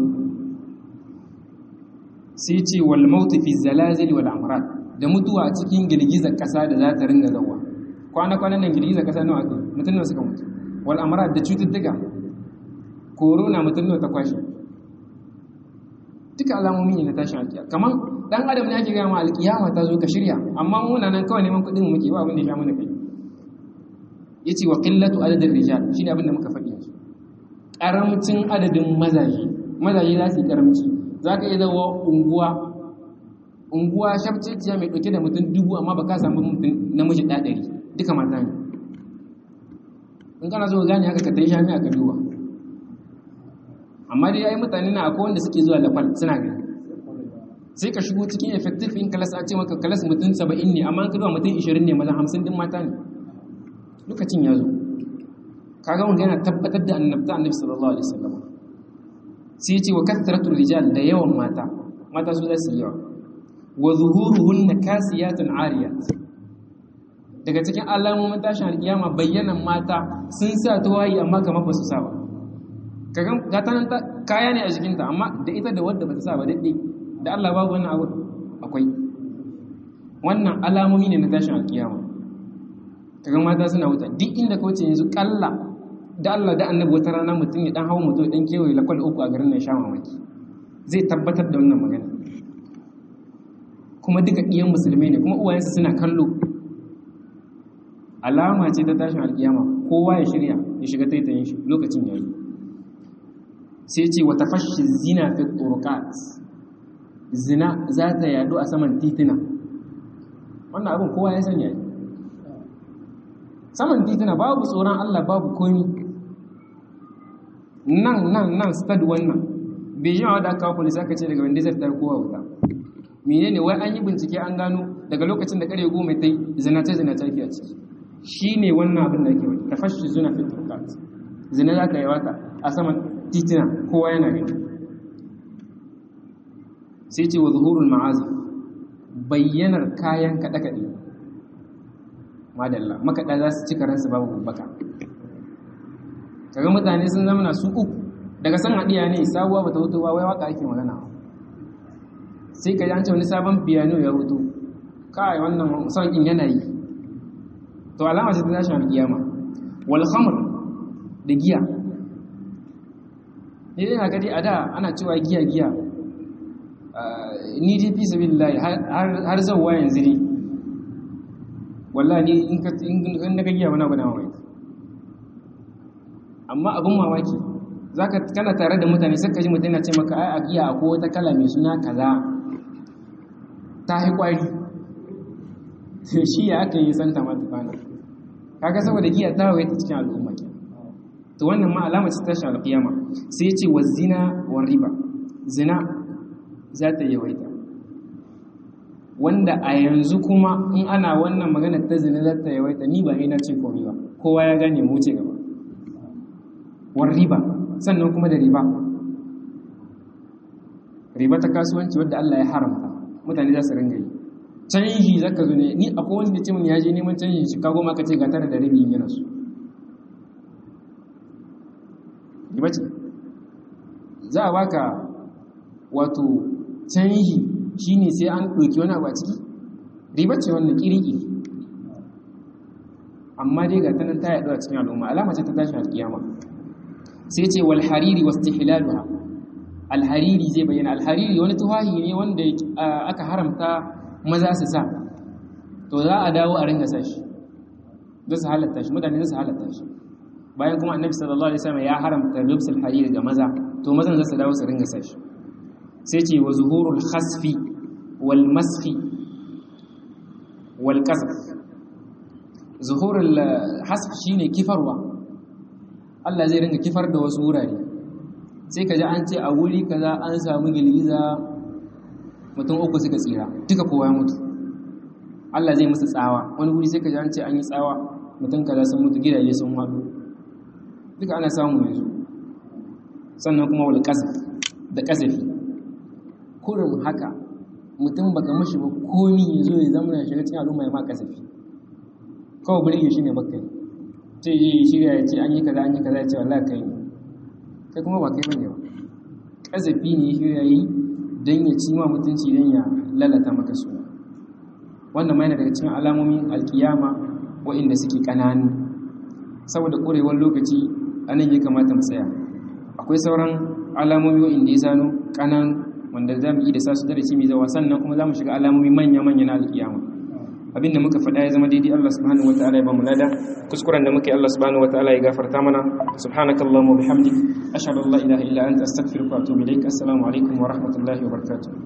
sai ce wal mautu fi zalazil wal amrad da mutuwa a cikin girgizar kasa da za ta ringa zawa kwana-kwanan nan girgizar kasa nawa aka mutum nawa suka mutu wal amrad da cututtuka corona mutum nawa ta kwashe duka alamomi ne na tashin alkiyama kamar dan adam ne ake gaya ma alkiyama ta zo ka shirya amma muna nan kawai neman kuɗin muke ba abin da ya sha mana kai yace wa qillatu adadin rijal shine abin da muka faɗi yanzu karamcin adadin mazaje mazaje za su yi karamci za ka iya zawo unguwa unguwa shafceciya mai ɗauke da mutum dubu amma ba ka samu mutum namiji ɗaɗari duka mata ne in kana so gane haka ka ta yi shami a ka duba amma dai yayi mutane na akwai wanda suke zuwa lafal suna gani sai ka shigo cikin effective in class a ce maka class mutum 70 ne amma ka duba mutum 20 ne maza 50 din mata ne lokacin ya zo kaga wanda yana tabbatar da annabta annabi sallallahu alaihi wasallam sai ce wa kathratu rijal da yawan mata mata su za su yawa wa zuhuruhunna kasiyatun ariyat daga cikin alamomin tashin alkiyama bayyanan mata sun sa tawayi amma kamar ba su sa ba kaga gatanan kaya ne a jikinta amma da ita da wadda ba ta sa ba daɗe da Allah babu wannan abu akwai wannan alamomi ne na tashin alkiyama kaga mata suna wuta duk inda ka wuce yanzu kalla da Allah da annabi wata rana mutum ya dan hawo mutum dan kewaye lakwal uku a garin nan sha mamaki zai tabbatar da wannan magana kuma duka iyan musulmai ne kuma uwayensu suna kallo alama ce ta tashin alkiyama kowa ya shirya ya shiga taitayin shi lokacin yayi sai ce wata fashi zina fi turuqat zina za ta yadu a saman titina wannan abin kowa ya sanya saman titina babu tsoron Allah babu komi nan nan nan stad wannan bejin wadda aka kawo polisi aka ce daga wanda zai tar kowa wuta menene wai an yi bincike an gano daga lokacin da kare goma ta yi zinace zinace ake a ciki shi ne wannan abin da ake wani ta fashi zuna fi turkat zina za ta yi wata a saman titina kowa yana gani sai ce wa zuhurul ma'azif bayyanar kayan kaɗe-kaɗe madalla makaɗa za su cika ransu babu baka kaga mutane sun zama su uku daga san haɗiya ne sabuwa bata hutu ba wai waka ake magana sai ka ji an ce wani sabon piano ya hutu kai wannan son in yana yi to alama ce ta tashin alkiyama wal khamr da giya ne dai haka dai a da ana cewa giya giya ni dai fi sabilillahi har zawwa yanzu ne wallahi in ka in ka giya wani abu na mamaki amma abin mamaki zaka kana tare da mutane sai ka ji mutane na ce maka ai a giya akwai wata kala mai suna kaza ta yi kwari shi ya aka yi santa ma tukana kaga saboda giya ta hawaye ta cikin al'umma ke to wannan ma alama ce tashin alƙiyama sai ya ce wa zina wa riba zina za ta yawaita wanda a yanzu kuma in ana wannan magana ta zina za ta yawaita ni ba na ce komai ba kowa ya gane mu ce gaba war riba sannan kuma da riba riba ta kasuwanci wadda Allah ya haramta mutane za su ringa yi canji zaka zo ne ni akwai wanda ce mun ya je neman canjin Chicago ma ka ce ga tare da rabi yana su riba ce za a baka wato canji shine sai an ɗauki wani abu a ciki riba ce wannan kiriki amma dai ga ta nan ta yaɗu a cikin al'umma alama ce ta tashin alƙiyama sai ce wal hariri wasu tihilaluha alhariri zai bayyana alhariri wani tuwahi ne wanda aka haramta maza su sa to za a dawo a ringa sa shi za su halatta shi mutane za su halatta shi bayan kuma annabi sallallahu alaihi wasallam ya haramta lubsul hariri ga maza to mazan za su dawo su ringa sa shi sai ce wa zuhurul khasfi wal masfi wal qazf zuhurul hasf shine kifarwa Allah zai ringa kifar da wasu wurare sai ka ji an ce a wuri kaza an samu girgiza mutum uku suka tsira duka kowa ya mutu Allah zai musu tsawa wani wuri sai ka ji an ce an yi tsawa mutum kaza sun mutu gidaje sun haɗu duka ana samu yanzu sannan kuma wal qazf da qazafi kurin haka mutum baka mashi ba komi ya zo ya zama ya shiga cikin al'umma ya ma qazafi kawai burge shi ne baka yi sai yi shirya ya ce an yi kaza an yi kaza ya ce wallahi kai ne kai kuma ba kai bane ba kazafi ne ya shirya yi don ya ci ma mutunci don ya lalata maka suna wannan ma yana daga cikin alamomin alkiyama waɗanda suke ƙananu saboda ƙorewar lokaci anan ya kamata mu tsaya akwai sauran alamomi waɗanda ya zano ƙananu wanda za mu yi da sa su darasi mai zawa sannan kuma za mu shiga alamomi manya-manya na alkiyama abinda muka faɗa ya zama daidai Allah subhanahu wataala ya ba mu lada kuskuren da muka yi Allah subhanahu wataala ya gafarta mana subhanakallahumma wa bihamdik ashhadu an la ilaha illa anta astaghfiruka wa atubu ilaik assalamu alaikum wa rahmatullahi wa barakatuh